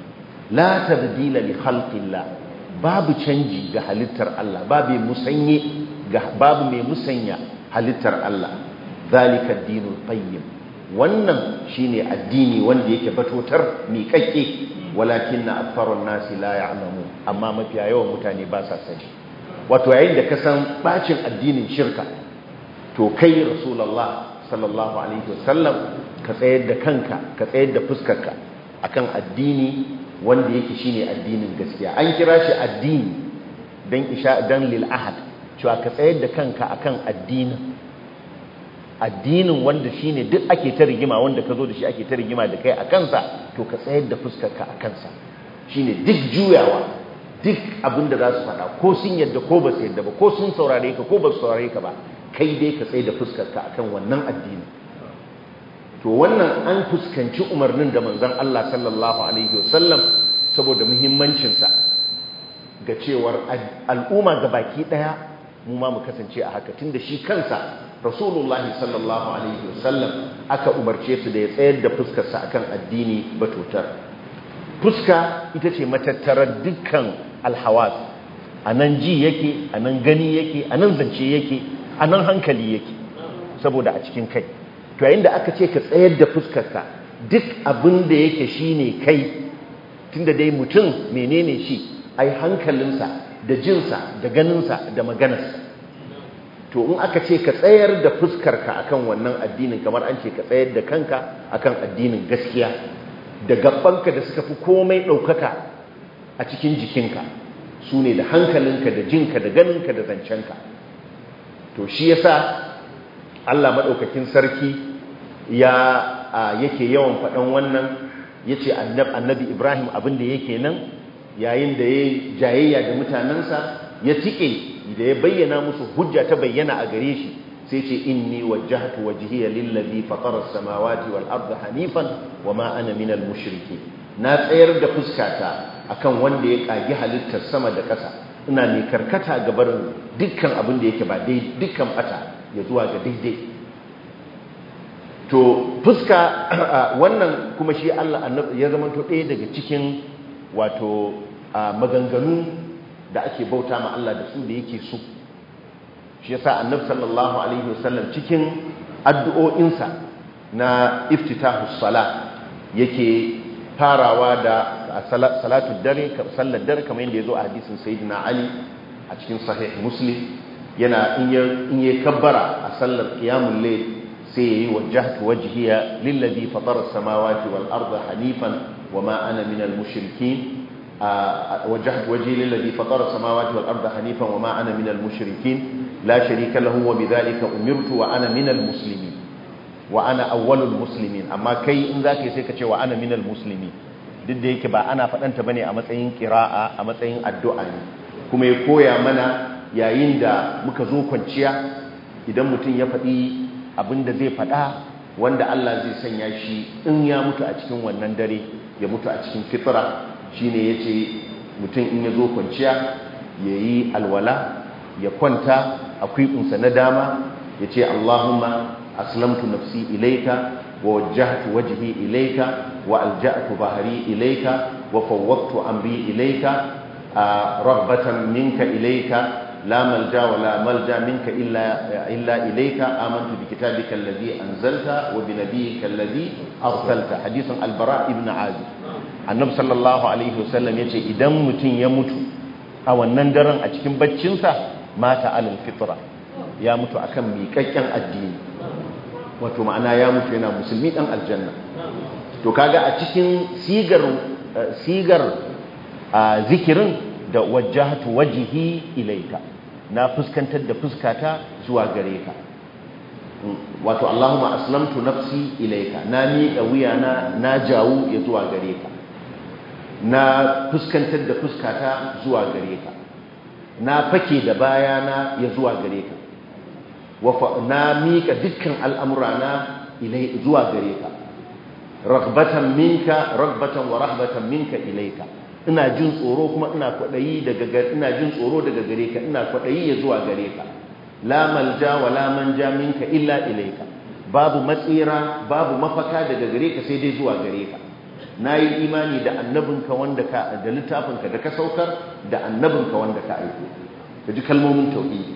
la tabdila li khalqillah babu canji ga halittar Allah babu musanye ga babu mai musanya halittar Allah zalika dinul qayyim wannan shine addini wanda yake batotar miƙaƙƙe walakinna aktharun nasi la ya'lamu amma mafiya yawan mutane ba sa sani wato yayin da ka san bacin addinin shirka to kai rasulullah sallallahu alaihi wasallam ka tsayar da kanka ka tsayar da fuskarka akan addini wanda yake shine addinin gaskiya an kira shi addini dan isha dan lil ahad cewa ka tsayar da kanka akan addinin addinin wanda shine duk ake ta rigima wanda ka zo da shi ake ta rigima da kai a kansa to ka tsayar da fuskarka a kansa shine duk juyawa duk abin da za su faɗa ko sun yadda ko ba su yadda ba ko sun saurare ka ko ba su saurare ka ba kai dai ka tsaye da fuskarka akan wannan addini to wannan an fuskanci umarnin da manzon Allah sallallahu alaihi wasallam saboda muhimmancinsa ga cewar al'umma ga baki daya mu ma mu kasance a haka tunda shi kansa rasulullahi sallallahu alaihi wasallam aka umarce su da ya tsayar da fuskarsa akan addini batutar fuska ita ce matattarar dukkan alhawas a nan ji yake a nan gani yake a nan zance yake a nan hankali yake saboda a cikin kai to yayin da aka ce ka tsayar da fuskarka duk abin da yake shine kai tunda dai mutum menene shi ai hankalinsa da jinsa da ganinsa da maganarsa to in aka ce ka tsayar da fuskarka akan wannan addinin kamar an ce ka tsayar da kanka akan addinin gaskiya da gabbanka da suka fi komai ɗaukaka a cikin jikinka su ne da hankalinka da jinka da ganinka da zancenka to shi yasa Allah maɗaukakin sarki ya yake yawan faɗan wannan ya ce annabi Ibrahim abin da yake nan yayin da ya jayayya da mutanensa ya tike da ya bayyana musu hujja ta bayyana a gare shi sai ce inni wajjahtu wajhiya lillazi fatara as-samawati wal arda hanifan wama ana minal mushrikeen na tsayar da fuskata akan wanda ya kagi halittar sama da ƙasa ina mai karkata ga barin dukkan abin da yake ba dai dukkan bata ya zuwa ga daidai to fuska wannan kuma shi Allah ya zama to ɗaya daga cikin wato maganganu da ake bauta ma Allah da su da yake so shi yasa annabi sallallahu alaihi wasallam cikin addu'o'insa na iftitahus sala yake farawa da salatu dare sallar dare kamar yadda yazo a hadisin sayyidina ali a cikin sahih muslim yana in ya kabbara a sallar qiyamul layl sai yayi wajjahtu wajhiya lillazi fatara as-samawati wal arda hanifan wama ana minal mushrikeen وجهت وجهي للذي فطر السماوات والأرض حنيفا وما أنا من المشركين لا شريك له وبذلك أمرت وأنا من المسلمين وأنا أول المسلمين أما كي إن ذاك يسيك وأنا من المسلمين duk da yake ba ana faɗanta bane a matsayin ƙira'a a matsayin addu'a ne kuma ya koya mana yayin da muka zo kwanciya idan mutum ya faɗi abin da zai faɗa wanda Allah zai sanya shi in ya mutu a cikin wannan dare ya mutu a cikin fitra shine yace mutum in ya zo kwanciya ya yi alwala ya kwanta a kwiɓinsa na dama ya ce Allahumma aslamtu nafsi ilaika wa wajjahtu wajhi ilaika wa alja'tu bahri ilaika wa fawwadtu amri ilaika raghbatan minka ilaika la malja wa la malja minka illa illa ilaika amantu bi kitabika alladhi anzalta wa bi nabiyyika alladhi arsalta hadithun albara ibn azib annabi sallallahu alaihi wasallam yace idan mutum ya mutu a wannan daren a cikin baccinsa mata alal fitra ya mutu akan miƙaƙƙen addini wato ma'ana ya mutu yana musulmi dan aljanna to kaga a cikin sigar sigar zikirin da wajjahtu wajhi ilaika na fuskantar da fuskata zuwa gare ka wato Allahumma aslamtu nafsi ilaika na miƙa wuyana na jawo ya zuwa gare ka na fuskantar da fuskata zuwa gare ka na fake da bayana ya zuwa gare ka na miƙa dukkan al'amurana zuwa gare ka ragbatan minka ragbatan wa rahbatan minka ilaika ina jin tsoro kuma ina kwaɗayi daga ina jin tsoro daga gare ka ina kwaɗayi ya zuwa gare ka la malja wa la manja minka illa ilaika babu matsira babu mafaka daga gare ka sai dai zuwa gare ka na yi imani da annabinka wanda ka da littafinka da ka saukar da annabinka wanda ka aiko da ji kalmomin tauhidi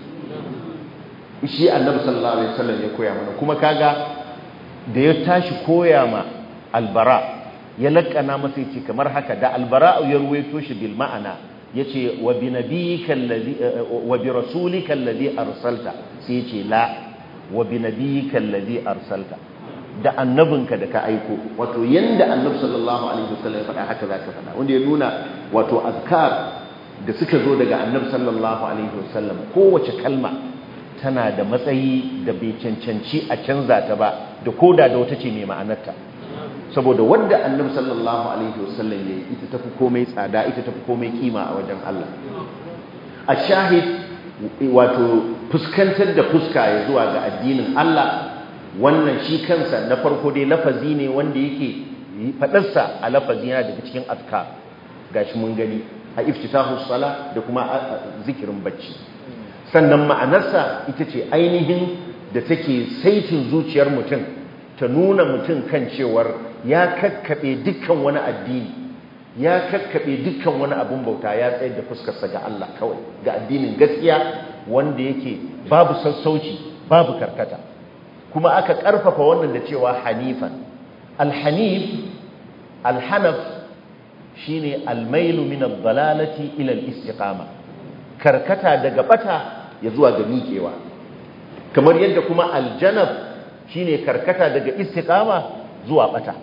shi annabi sallallahu alaihi wasallam ya koya mana kuma kaga da ya tashi koya ma albara ya lakana masa yace kamar haka da albara ya ruwaito shi bil ma'ana yace wa bi nabiyyika allazi wa bi rasulika allazi arsalta sai yace la wa bi nabiyyika allazi arsalta da annabinka da ka aiko wato yanda annabi sallallahu alaihi wasallam ya faɗa haka zaka faɗa wanda ya nuna wato azkar da suka zo daga annabi sallallahu alaihi wasallam kowace kalma tana da matsayi da bai cancanci a canza ta ba da koda da wata ce mai ma'anarta saboda wanda annabi sallallahu alaihi wasallam ya ita tafi komai tsada ita tafi komai kima a wajen Allah a shahid wato fuskantar da fuska ya zuwa ga addinin Allah wannan shi kansa na farko dai lafazi ne wanda yake fadarsa a lafazi yana daga cikin azkar gashi mun gani a iftitahu sala da kuma zikirin bacci sannan ma'anarsa ita ce ainihin da take saitin zuciyar mutum ta nuna mutum kan cewar ya kakkaɓe dukkan wani addini ya kakkaɓe dukkan wani abin bauta ya tsayar da fuskarsa ga Allah kawai ga addinin gaskiya wanda yake babu sassauci babu karkata kuma aka ƙarfafa wannan da cewa hanifan alhanif alhanaf shine almailu min ad-dalalati ila al-istiqama karkata daga bata ya zuwa ga miƙewa kamar yadda kuma aljanab shine karkata daga istiqama zuwa bata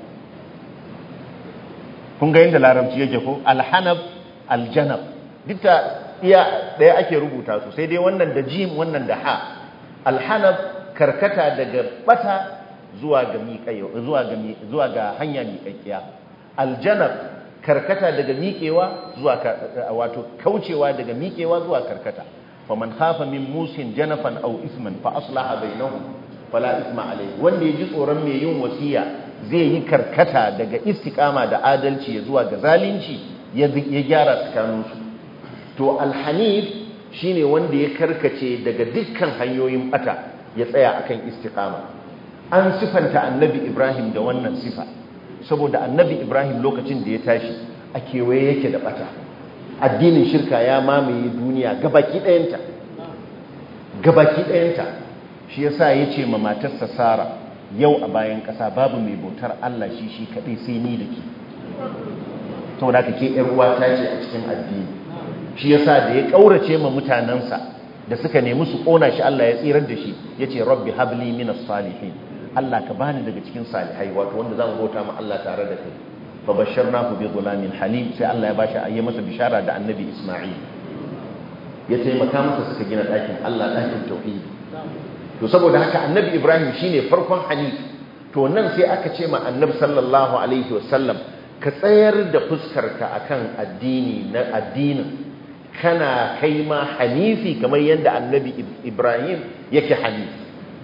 kun ga yadda larabci yake ko alhanab aljanab duk iya daya ake rubuta su sai dai wannan da jim wannan da ha alhanab karkata daga bata zuwa ga miƙewa zuwa ga zuwa ga hanya miƙaƙiya aljanab karkata daga miƙewa zuwa wato kaucewa daga miƙewa zuwa karkata faman khafa min musin janafan aw isman fa aslaha bainahum fala isma alayhi wanda ya ji tsoron mai yin wasiya zai yi karkata daga istiqama da adalci ya zuwa ga zalunci ya gyara tsakaninsu to alhanif shine wanda ya karkace daga dukkan hanyoyin bata ya tsaya akan istiqama an sifanta annabi ibrahim da wannan sifa saboda annabi ibrahim lokacin da ya tashi a kewaye yake da bata addinin shirka ya mamaye duniya gabaki ɗayanta gabaki ɗayanta shi yasa ya ce ma matarsa sara yau a bayan ƙasa babu mai bautar allah shi shi kaɗai sai ni da ke saboda ka ke uwa ta ce a cikin addini shi yasa da ya ƙaurace ma mutanensa da suka nemi su ƙona shi allah ya tsirar da shi ya ce rabbi habli minas salihin allah ka bani daga cikin salihai wato wanda za mu bauta ma allah tare da kai fa basharnahu bi ghulamin halim sai allah ya bashi ayye masa bishara da annabi isma'il ya taimaka masa suka gina ɗakin allah ɗakin tauhidi to saboda haka annabi ibrahim shine farkon hanif to nan sai aka ce ma annabi sallallahu alaihi wasallam ka tsayar da fuskarka akan addini na addinin kana kai ma hanifi kamar yadda annabi ibrahim yake hanif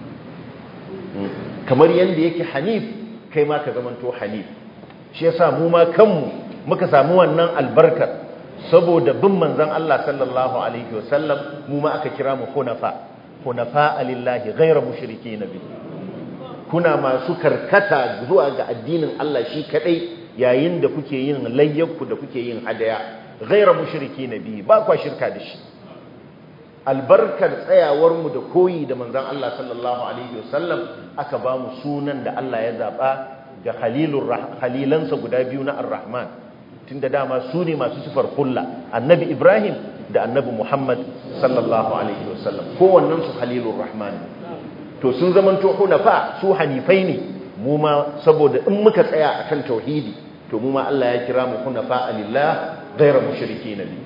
kamar yadda yake hanif kai ma ka zamanto hanif shi yasa mu ma kanmu muka samu wannan albarkar saboda bin manzon Allah sallallahu alaihi wasallam mu ma aka kira mu hunafa hunafa lillahi ghayra mushrikeen bi kuna masu karkata zuwa ga addinin Allah shi kadai yayin da kuke yin layyakku da kuke yin hadaya ghayra mushrikeen bi ba kwa shirka da shi albarkar tsayawar mu da koyi da manzon Allah sallallahu alaihi wasallam aka ba mu sunan da Allah ya zaba ga khalilur khalilansa guda biyu na ar-rahman tunda dama su ne masu sifar kulla annabi ibrahim da annabi muhammad sallallahu alaihi wasallam kowannen su khalilur rahman to sun zaman to hunafa su hanifai ne mu ma saboda in muka tsaya akan tauhidi to mu ma Allah ya kira mu hunafa lillah ghayra mushrikeen bi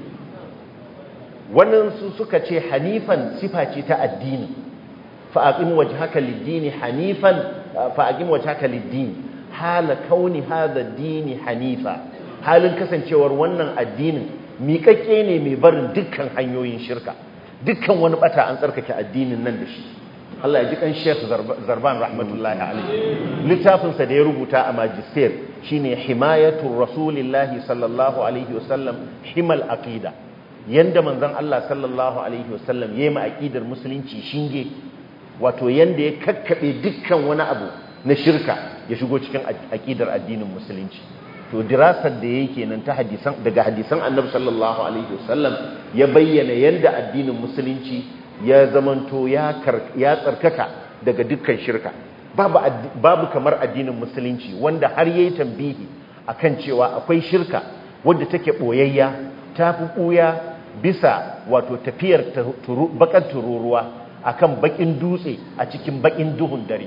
wannan su suka ce hanifan sifa ce ta addini fa aqim wajhaka lid-din hanifan fa aqim wajhaka lid-din hala kauni hadha ad-din hanifa halin kasancewar wannan addinin miƙaƙƙe ne mai barin dukkan hanyoyin shirka dukkan wani bata an tsarkake addinin nan da shi Allah ya ji kan Sheikh Zarban rahmatullahi alaihi littafinsa da ya rubuta a magister shine himayatu rasulillahi sallallahu alaihi wasallam himal aqida yanda manzon Allah sallallahu alaihi wasallam yayi ma aqidar musulunci shinge wato yanda ya kakkabe dukkan wani abu na shirka ya shigo cikin aqidar addinin musulunci to dirasar da yake nan ta hadisan daga hadisan annabi sallallahu alaihi wasallam ya bayyana yanda addinin musulunci ya zamanto ya ya tsarkaka daga dukkan shirka babu babu kamar addinin musulunci wanda har yayi tambihi akan cewa akwai shirka wadda take boyayya tafi buya bisa wato tafiyar bakan tururuwa akan bakin dutse a cikin bakin duhun dare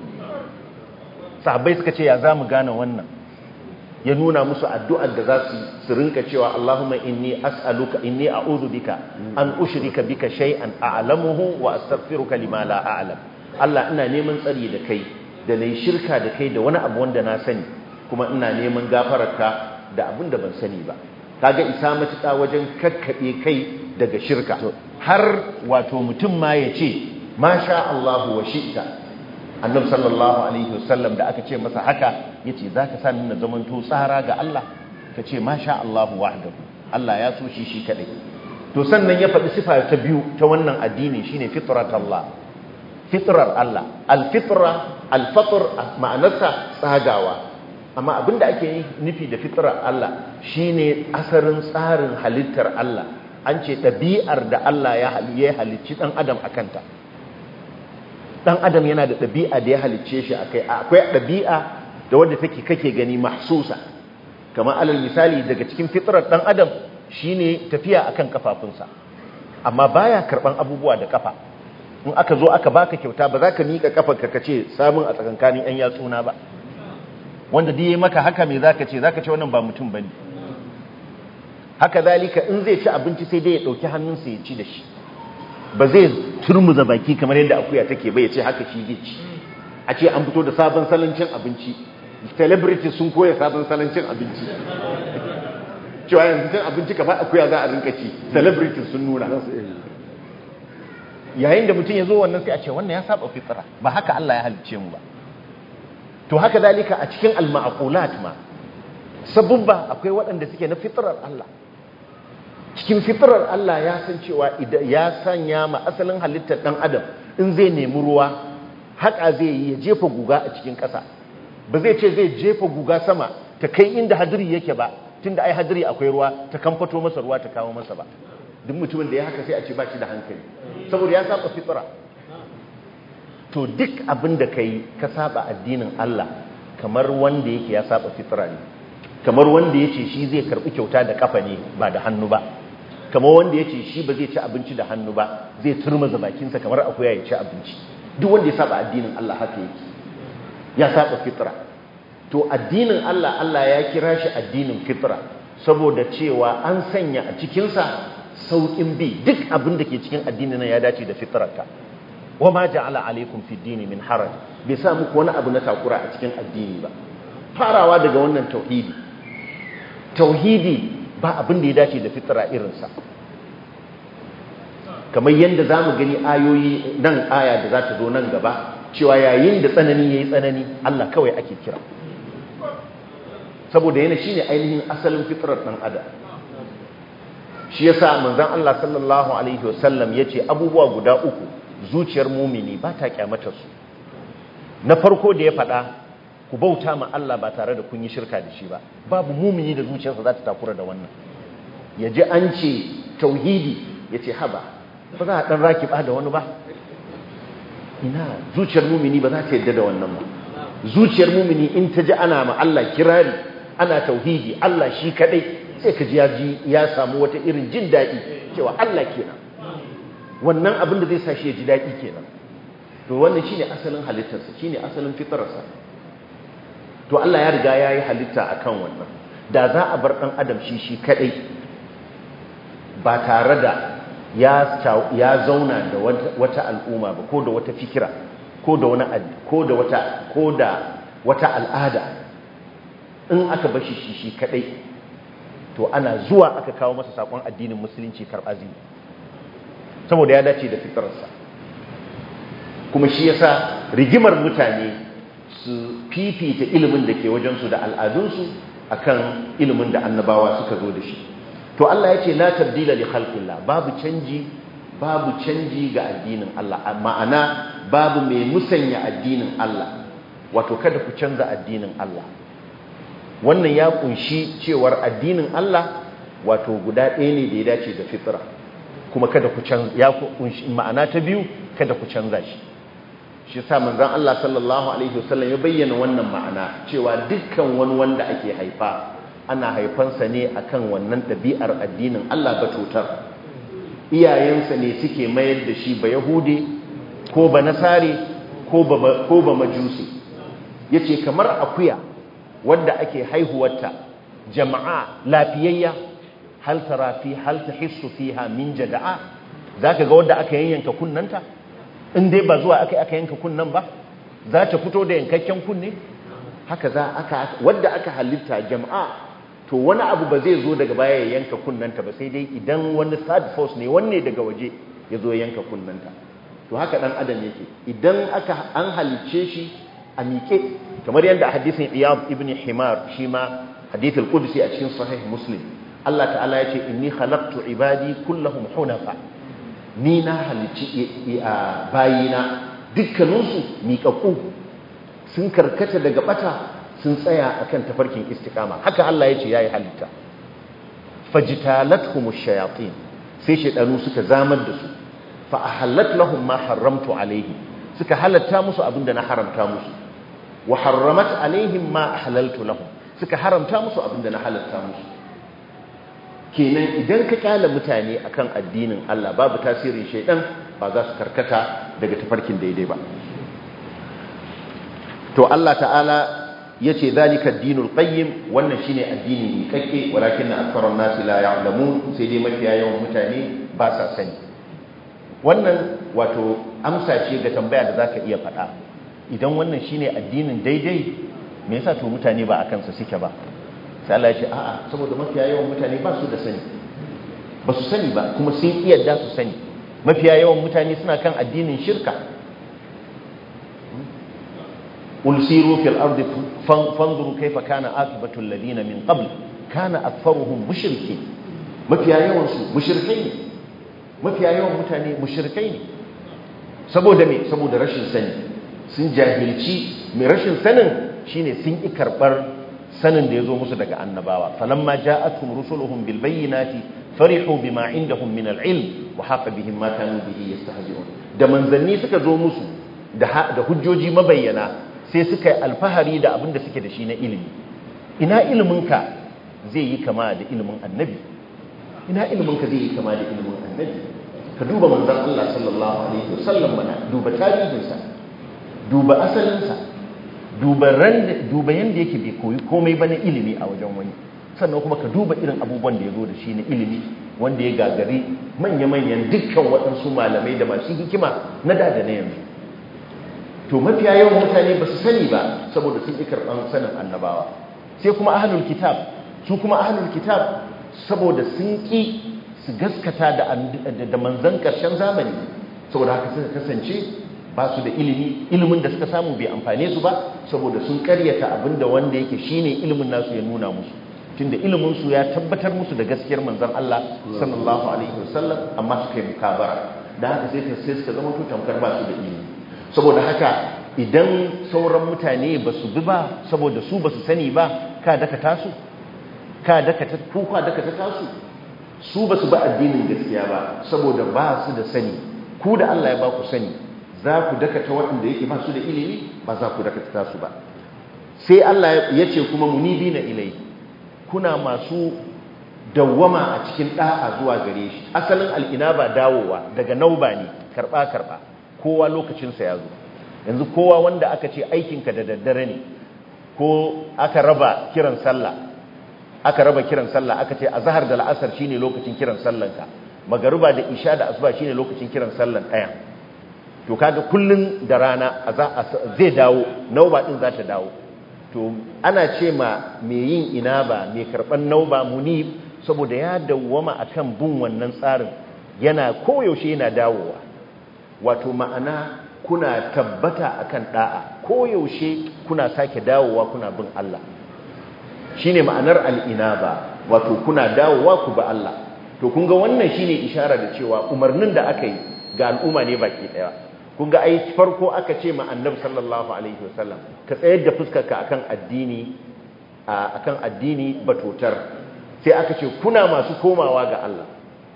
sahabbai suka ce ya zamu gane wannan ya nuna musu addu'ar da za su su rinka cewa Allahumma inni as'aluka inni a'udhu bika an ushrika bika shay'an a'lamuhu wa astaghfiruka lima la a'lam Allah ina neman tsari da kai da nayi shirka da kai da wani abu wanda na sani kuma ina neman gafararka da abin da ban sani ba kaga isa matuƙa wajen kakkabe kai daga shirka har wato mutum ma ya ce masha Allahu wa shi'ta annabi sallallahu alaihi wasallam da aka ce masa haka yace zaka sa na zamanto tsara ga Allah kace masha Allah wahdahu Allah ya so shi shi kadai to sannan ya faɗi sifa ta biyu ta wannan addini shine fitratullah fitrar Allah alfitra alfatr ma'anarsa tsagawa amma abinda ake nufi da fitrar Allah shine asarin tsarin halittar Allah an ce ɗabi'ar da Allah ya halicci ɗan adam akanta dan adam yana da ɗabi'a da ya halicce shi akai akwai ɗabi'a da wadda take kake gani mahsusa kamar alal misali daga cikin fitrar dan adam shine tafiya akan kafafunsa amma baya karban abubuwa da kafa in aka zo aka baka kyauta ba za ka mika kafarka ka ce samun a tsakankanin yan yatsuna ba wanda duk yayi maka haka me zaka ce zaka ce wannan ba mutum bane haka zalika in zai ci abinci sai dai ya dauki hannunsa ya ci da shi ba zai turmuza baki kamar yadda akuya take bai ce haka shi zai ci a ce an fito da sabon salon cin abinci celebrity sun koya sabon salon cin abinci cewa yanzu cin abinci kamar akuya za a rinka ci celebrity sun nuna yayin da mutum ya zo wannan sai a ce wannan ya saba fitra ba haka Allah ya halicce mu ba to haka dalika a cikin al-ma'qulat ma sabubba akwai waɗanda suke na fitrar Allah cikin fitrar Allah ya san cewa idan ya sanya ma asalin halittar dan adam in zai nemi ruwa haka zai yi ya jefa guga a cikin ƙasa ba zai ce zai jefa guga sama ta kai inda hadiri yake ba tunda ai hadiri akwai ruwa ta kamfato masa ruwa ta kawo masa ba duk mutumin da ya haka sai a ce ba shi da hankali saboda ya saba fitra to duk abin da kai ka saba addinin Allah kamar wanda yake ya saba fitra ne kamar wanda yace shi zai karbi kyauta da kafa ne ba da hannu ba kamar wanda yace shi ba zai ci abinci da hannu ba zai turmaza bakinsa kamar akuya ya ci abinci duk wanda ya saba addinin Allah haka yake ya saba fitra to addinin Allah Allah ya kira shi addinin fitra saboda cewa an sanya a cikinsa sauƙin bi duk abin da ke cikin addinin nan ya dace da fitrarka wa ma ja'ala alaikum fi dini min haraj bai sa muku wani abu na takura a cikin addini ba farawa daga wannan tauhidi tauhidi ba abin da ya dace da fitra irinsa kamar yadda za mu gani ayoyi nan aya da za ta zo nan gaba cewa yayin da tsanani ya yi tsanani Allah kawai ake kira saboda yana shine ainihin asalin fitrar ɗan adam shi yasa manzon Allah sallallahu alaihi wasallam yace abubuwa guda uku zuciyar mumini ba ta kyamata su na farko da ya faɗa ku bauta ma Allah ba tare da kun yi shirka da shi ba babu mumini da zuciyarsa za ta takura da wannan ya ji an ce tauhidi ya ce haba ba za a ɗan raki ba da wani ba ina zuciyar mumini ba za ta yadda da wannan ba zuciyar mumini in ta ji ana ma Allah kirari ana tauhidi Allah shi kadai sai ka ji ya samu wata irin jin daɗi cewa Allah kenan wannan abin da zai sa shi ya ji daɗi kenan to wannan shine asalin halittarsa shine asalin fitararsa to Allah ya riga ya yi halitta akan wannan da za a bar ɗan adam shi shi kadai ba tare da ya zauna da wata al'umma ba ko da wata fikira ko da wani ko da wata ko da wata al'ada in aka bashi shi shi kadai to ana zuwa aka kawo masa sakon addinin musulunci karbazi saboda ya dace da fitararsa kuma shi yasa rigimar mutane su fifita ilimin da ke wajensu da al'adunsu akan ilimin da annabawa suka zo da shi to Allah ya ce la tabdila li khalqillah babu canji babu canji ga addinin Allah ma'ana babu mai musanya addinin Allah wato kada ku canza addinin Allah wannan ya kunshi cewar addinin Allah wato guda ɗaya ne da ya dace da fitra kuma kada ku canza ya kunshi ma'ana ta biyu kada ku canza shi shi yasa manzon Allah sallallahu alaihi wasallam ya bayyana wannan ma'ana cewa dukkan wani wanda ake haifa ana haifansa ne akan wannan ɗabi'ar addinin Allah ba cutar iyayensa ne suke mayar da shi ba yahudi ko ba nasari ko ba majusi ya ce kamar akuya wadda ake haihuwarta jama'a lafiyayya hal tara fi hal tahissu fiha min jada'a zaka ga wadda aka yanyanka kunnanta in dai ba zuwa aka aka yanka kunnan ba za ta fito da yankakken kunne haka za aka wadda aka halitta jama'a to wani abu ba zai zo daga baya ya yanka kunnanta ba sai dai idan wani third force ne wanne daga waje ya zo yanka kunnanta to haka dan adam yake idan aka an halicce shi a miƙe kamar yadda hadisin iyad ibn himar shi ma hadithul qudsi a cikin sahih muslim Allah ta'ala ya ce inni khalaqtu ibadi kullahum hunafa ni na halicci bayina dukkaninsu miƙaƙu sun karkata daga bata sun tsaya akan tafarkin istiqama haka Allah ya ce yayi halitta fajtalathumush shayatin sai shedanu suka zamar da su fa ahallat lahum ma haramtu alaihi suka halatta musu abinda na haramta musu wa harramat alaihim ma ahlaltu lahum suka haramta musu abinda na halatta musu kenan idan ka kyala mutane akan addinin Allah babu tasirin shaidan ba za su karkata daga tafarkin daidai ba to Allah ta'ala yace zalika ad-dinul qayyim wannan shine addini mai kakke walakin aktharun nasi la ya'lamun sai dai mafiya yawan mutane ba sa sani wannan wato amsa ce ga tambaya da zaka iya faɗa idan wannan shine addinin daidai me yasa to mutane ba akan sa suke ba sai Allah ya ce a'a saboda mafiya yawan mutane ba su da sani ba su sani ba kuma sun iya da su sani mafiya yawan mutane suna kan addinin shirka ulsiru fil ardi fanzuru kaifa kana akibatu alladhina min qabl kana aktharuhum mushrikin mafiya yawan su mushrikai ne mafiya yawan mutane mushrikai ne saboda me saboda rashin sani sun jahilci mai rashin sanin shine sun ki karbar sanin da yazo musu daga annabawa falamma ja'atuhum rusuluhum bil bayyinati farihu bima indahum min al ilm wa haqa bihim ma kanu bihi yastahzi'un da manzanni suka zo musu da da hujjoji mabayyana sai suka yi alfahari da abin da suke da shi na ilimi ina iliminka zai yi kama da ilimin annabi ina iliminka zai yi kama da ilimin annabi ka duba manzan Allah sallallahu alaihi wasallam mana duba tarihinsa duba asalinsa duba ran duba yanda yake bai koyi komai ba na ilimi a wajen wani sannan kuma ka duba irin abubuwan da ya zo da shi na ilimi wanda ya gagari manya-manyan dukkan waɗansu malamai da masu hikima na da da na yanzu to mafiya yawan mutane ba su sani ba saboda sun ƙi karɓar sanin annabawa sai kuma ahlul kitab su kuma ahlul kitab saboda sun ƙi su gaskata da manzan ƙarshen zamani saboda haka suka kasance ba su da ilimi ilimin da suka samu bai amfane su ba saboda sun karyata abinda wanda yake shine ilimin nasu ya nuna musu tunda ilimin su ya tabbatar musu da gaskiyar manzon Allah sallallahu alaihi wasallam amma suka yi mukabara da haka sai sai suka zama to tamkar ba su da ilimi saboda haka idan sauran mutane ba su bi ba saboda su ba su sani ba ka daka tasu ka daka ta kuka daka ta tasu su ba su ba addinin gaskiya ba saboda ba su da sani ku da Allah ya ba ku sani za ku daka ta waɗanda yake ba su da ilimi ba za ku daka ta tasu ba sai Allah ya ce kuma munibi na ilai kuna masu dawwama a cikin ɗa'a zuwa gare shi asalin al'ina ba dawowa daga nauba ne karɓa-karɓa kowa lokacinsa ya zo yanzu kowa wanda aka ce aikinka da daddare ne ko aka raba kiran sallah aka raba kiran sallah aka ce azhar da la'asar shine lokacin kiran sallanka magariba da isha da asuba shine lokacin kiran sallan ɗaya to kaga kullun da rana zai dawo nauba din za ta dawo to ana ce ma mai yin inaba mai karban nauba munib saboda ya dawwama akan bin wannan tsarin yana koyaushe yana dawowa wato ma'ana kuna tabbata akan da'a koyaushe kuna sake dawowa kuna bin Allah shine ma'anar al'inaba wato kuna dawowa ku ba Allah to kun ga wannan shine ishara da cewa umarnin da aka yi ga al'umma ne baki daya kun ga ai farko aka ce ma annabi sallallahu alaihi wasallam ka tsayar da fuskarka akan addini akan addini batotar sai aka ce kuna masu komawa ga Allah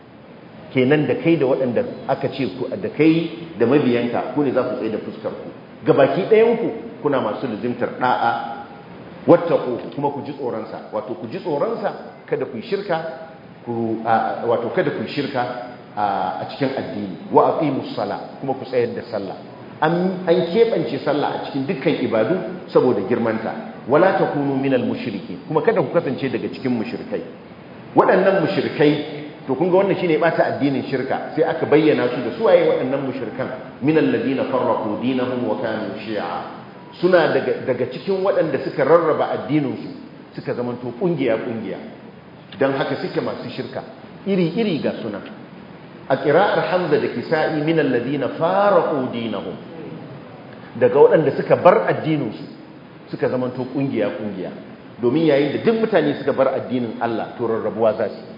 kenan da kai da waɗanda aka ce ku da kai da mabiyanka ku ne za ku tsaye da fuskar ku gabaki ɗayan ku kuna masu luzimtar da'a wattaqu kuma ku ji tsoron sa wato ku ji tsoron sa kada ku shirka ku wato kada ku shirka a cikin addini wa aqimus sala kuma ku tsayar da sallah an an kebance sallah a cikin dukkan ibadu saboda girmanta wala takunu minal mushriki kuma kada ku kasance daga cikin mushrikai waɗannan mushrikai to kun ga wannan shine bata addinin shirka sai aka bayyana su da suwaye waɗannan mushrikan minal ladina farraqu dinahum wa kanu shi'a suna daga daga cikin waɗanda suka rarraba addinin su suka zamanto kungiya kungiya dan haka suke masu shirka iri iri ga suna a qira'ar hamza da kisa'i minal ladina farraqu dinahum daga waɗanda suka bar addinin su suka zamanto kungiya kungiya domin yayin da duk mutane suka bar addinin Allah to rarrabuwa za su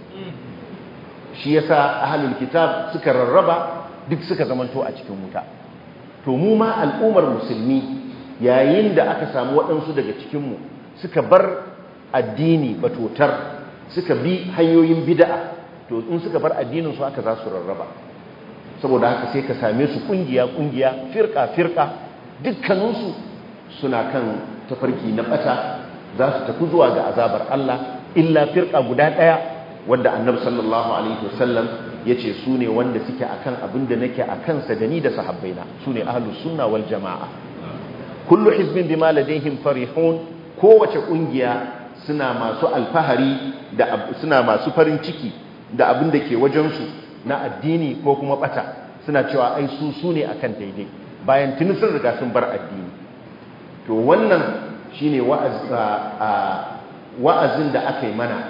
shi yasa ahlul kitab suka rarraba duk suka zamanto a cikin wuta to mu ma al'ummar musulmi yayin da aka samu waɗansu daga cikin mu suka bar addini batotar suka bi hanyoyin bid'a to in suka bar addinin su aka za su rarraba saboda haka sai ka same su kungiya kungiya firka firka dukkaninsu suna kan tafarki na bata za su tafi zuwa ga azabar Allah illa firka guda ɗaya wanda annabi sallallahu alaihi wasallam yace su ne wanda suke akan abin da nake a kansa da ni da sahabbaina su ne ahlus sunna wal jamaa kullu hizbin bima ladaihim farihun kowace kungiya suna masu alfahari da suna masu farin ciki da abin da ke wajen su na addini ko kuma bata suna cewa ai su su ne akan daidai bayan tuni sun riga sun bar addini to wannan shine wa'azin da aka yi mana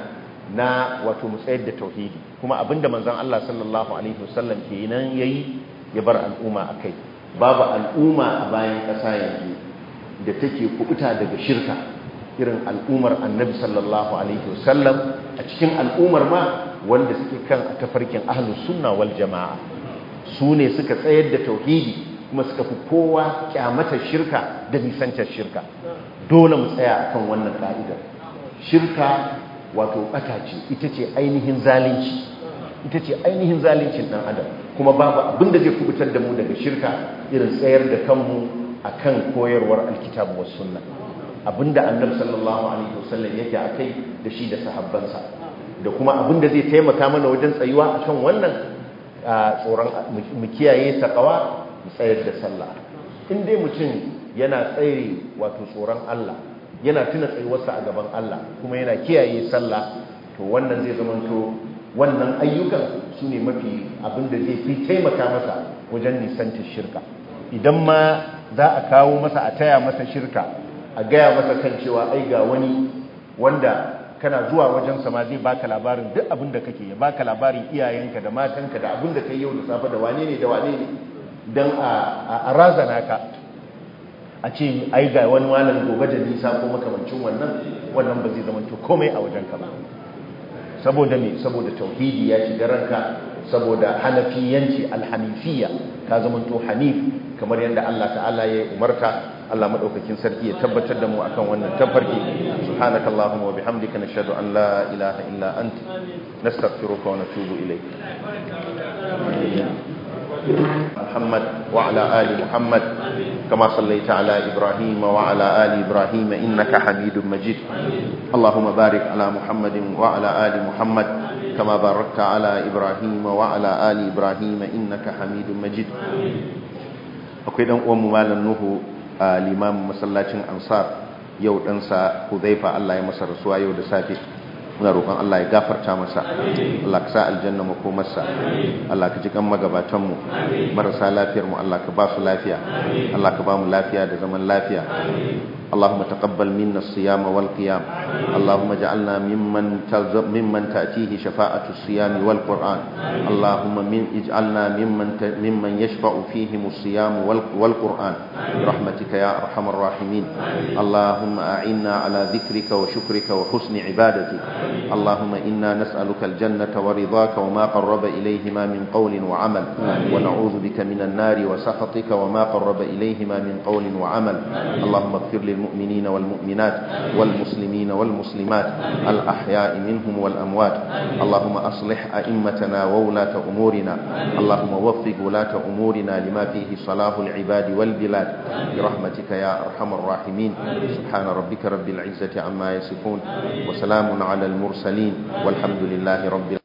na wato mu tsayar da tauhidi kuma abinda manzon Allah sallallahu alaihi wasallam kenan yayi ya bar al'umma akai babu al'umma a bayan ƙasa yanzu da take kubuta daga shirka irin al'ummar annabi sallallahu alaihi wasallam a cikin al'ummar ma wanda suke kan tafarkin ahlus sunna wal jama'a su ne suka tsayar da tauhidi kuma suka fi kowa kyamatar shirka da nisantar shirka dole mu tsaya akan wannan ka'idar shirka wato bata ce ita ce ainihin zalunci ita ce ainihin zaluncin dan adam kuma babu abin da zai kubutar da mu daga shirka irin tsayar da kanmu akan koyarwar alkitabu was sunna abinda annabi sallallahu alaihi wasallam yake akai da shi da sahabbansa da kuma abinda zai taimaka mana wajen tsayuwa akan wannan tsoron mu kiyaye takawa mu tsayar da sallah in dai mutum yana tsayre wato tsoron Allah yana tuna tsayuwarsa a gaban Allah kuma yana kiyaye sallah to wannan zai zamanto wannan ayyukan su ne mafi abinda zai fi taimaka masa wajen nisantar shirka idan ma za a kawo masa a taya masa shirka a gaya masa kan cewa ai ga wani wanda kana zuwa wajen sama zai baka labarin duk abin da kake ya baka labarin iyayenka da matanka da abin da kai yau da safe da wane ne da wane ne don a razana ka a ce ai ga wani walan gobe da nisa ko makamancin wannan wannan ba zai zama to komai a wajen ka ba saboda me saboda tauhidi ya shiga ranka saboda hanafiyanci alhanifiyya ka zama to hanif kamar yadda Allah ta'ala ya umarta Allah madaukakin sarki ya tabbatar da mu akan wannan tafarki subhanakallahumma wa bihamdika nashhadu an la ilaha illa ant nastaghfiruka wa natubu ilayk محمد وعلى آل محمد كما صليت على إبراهيم وعلى آل إبراهيم إنك حميد مجيد اللهم بارك على محمد وعلى آل محمد كما باركت على إبراهيم وعلى آل إبراهيم إنك حميد مجيد akwai dan uwan mu malam Nuhu limamin masallacin Ansar yau ɗansa Hudhaifa Allah ya masa rasuwa yau da safe muna roƙon Allah ya gafarta masa Allah ka sa aljanna makomarsa Allah ka ji kan magabatan mu marasa lafiyar mu Allah ka ba su lafiya Allah ka ba mu lafiya da zaman lafiya اللهم تقبل منا الصيام والقيام اللهم اجعلنا ممن تلزم ممن تأتيه شفاعة الصيام والقرآن اللهم من اجعلنا ممن ت... ممن يشفع فيهم الصيام والقرآن برحمتك يا أرحم الراحمين اللهم أعنا على ذكرك وشكرك وحسن عبادتك اللهم إنا نسألك الجنة ورضاك وما قرب إليهما من قول وعمل ونعوذ بك من النار وسخطك وما قرب إليهما من قول وعمل اللهم اغفر للمؤمنين والمؤمنات والمسلمين والمسلمات الأحياء منهم والأموات اللهم أصلح أئمتنا وولاة أمورنا اللهم وفق ولاة أمورنا لما فيه صلاح العباد والبلاد برحمتك يا أرحم الراحمين سبحان ربك رب العزة عما يصفون وسلام على المرسلين والحمد لله رب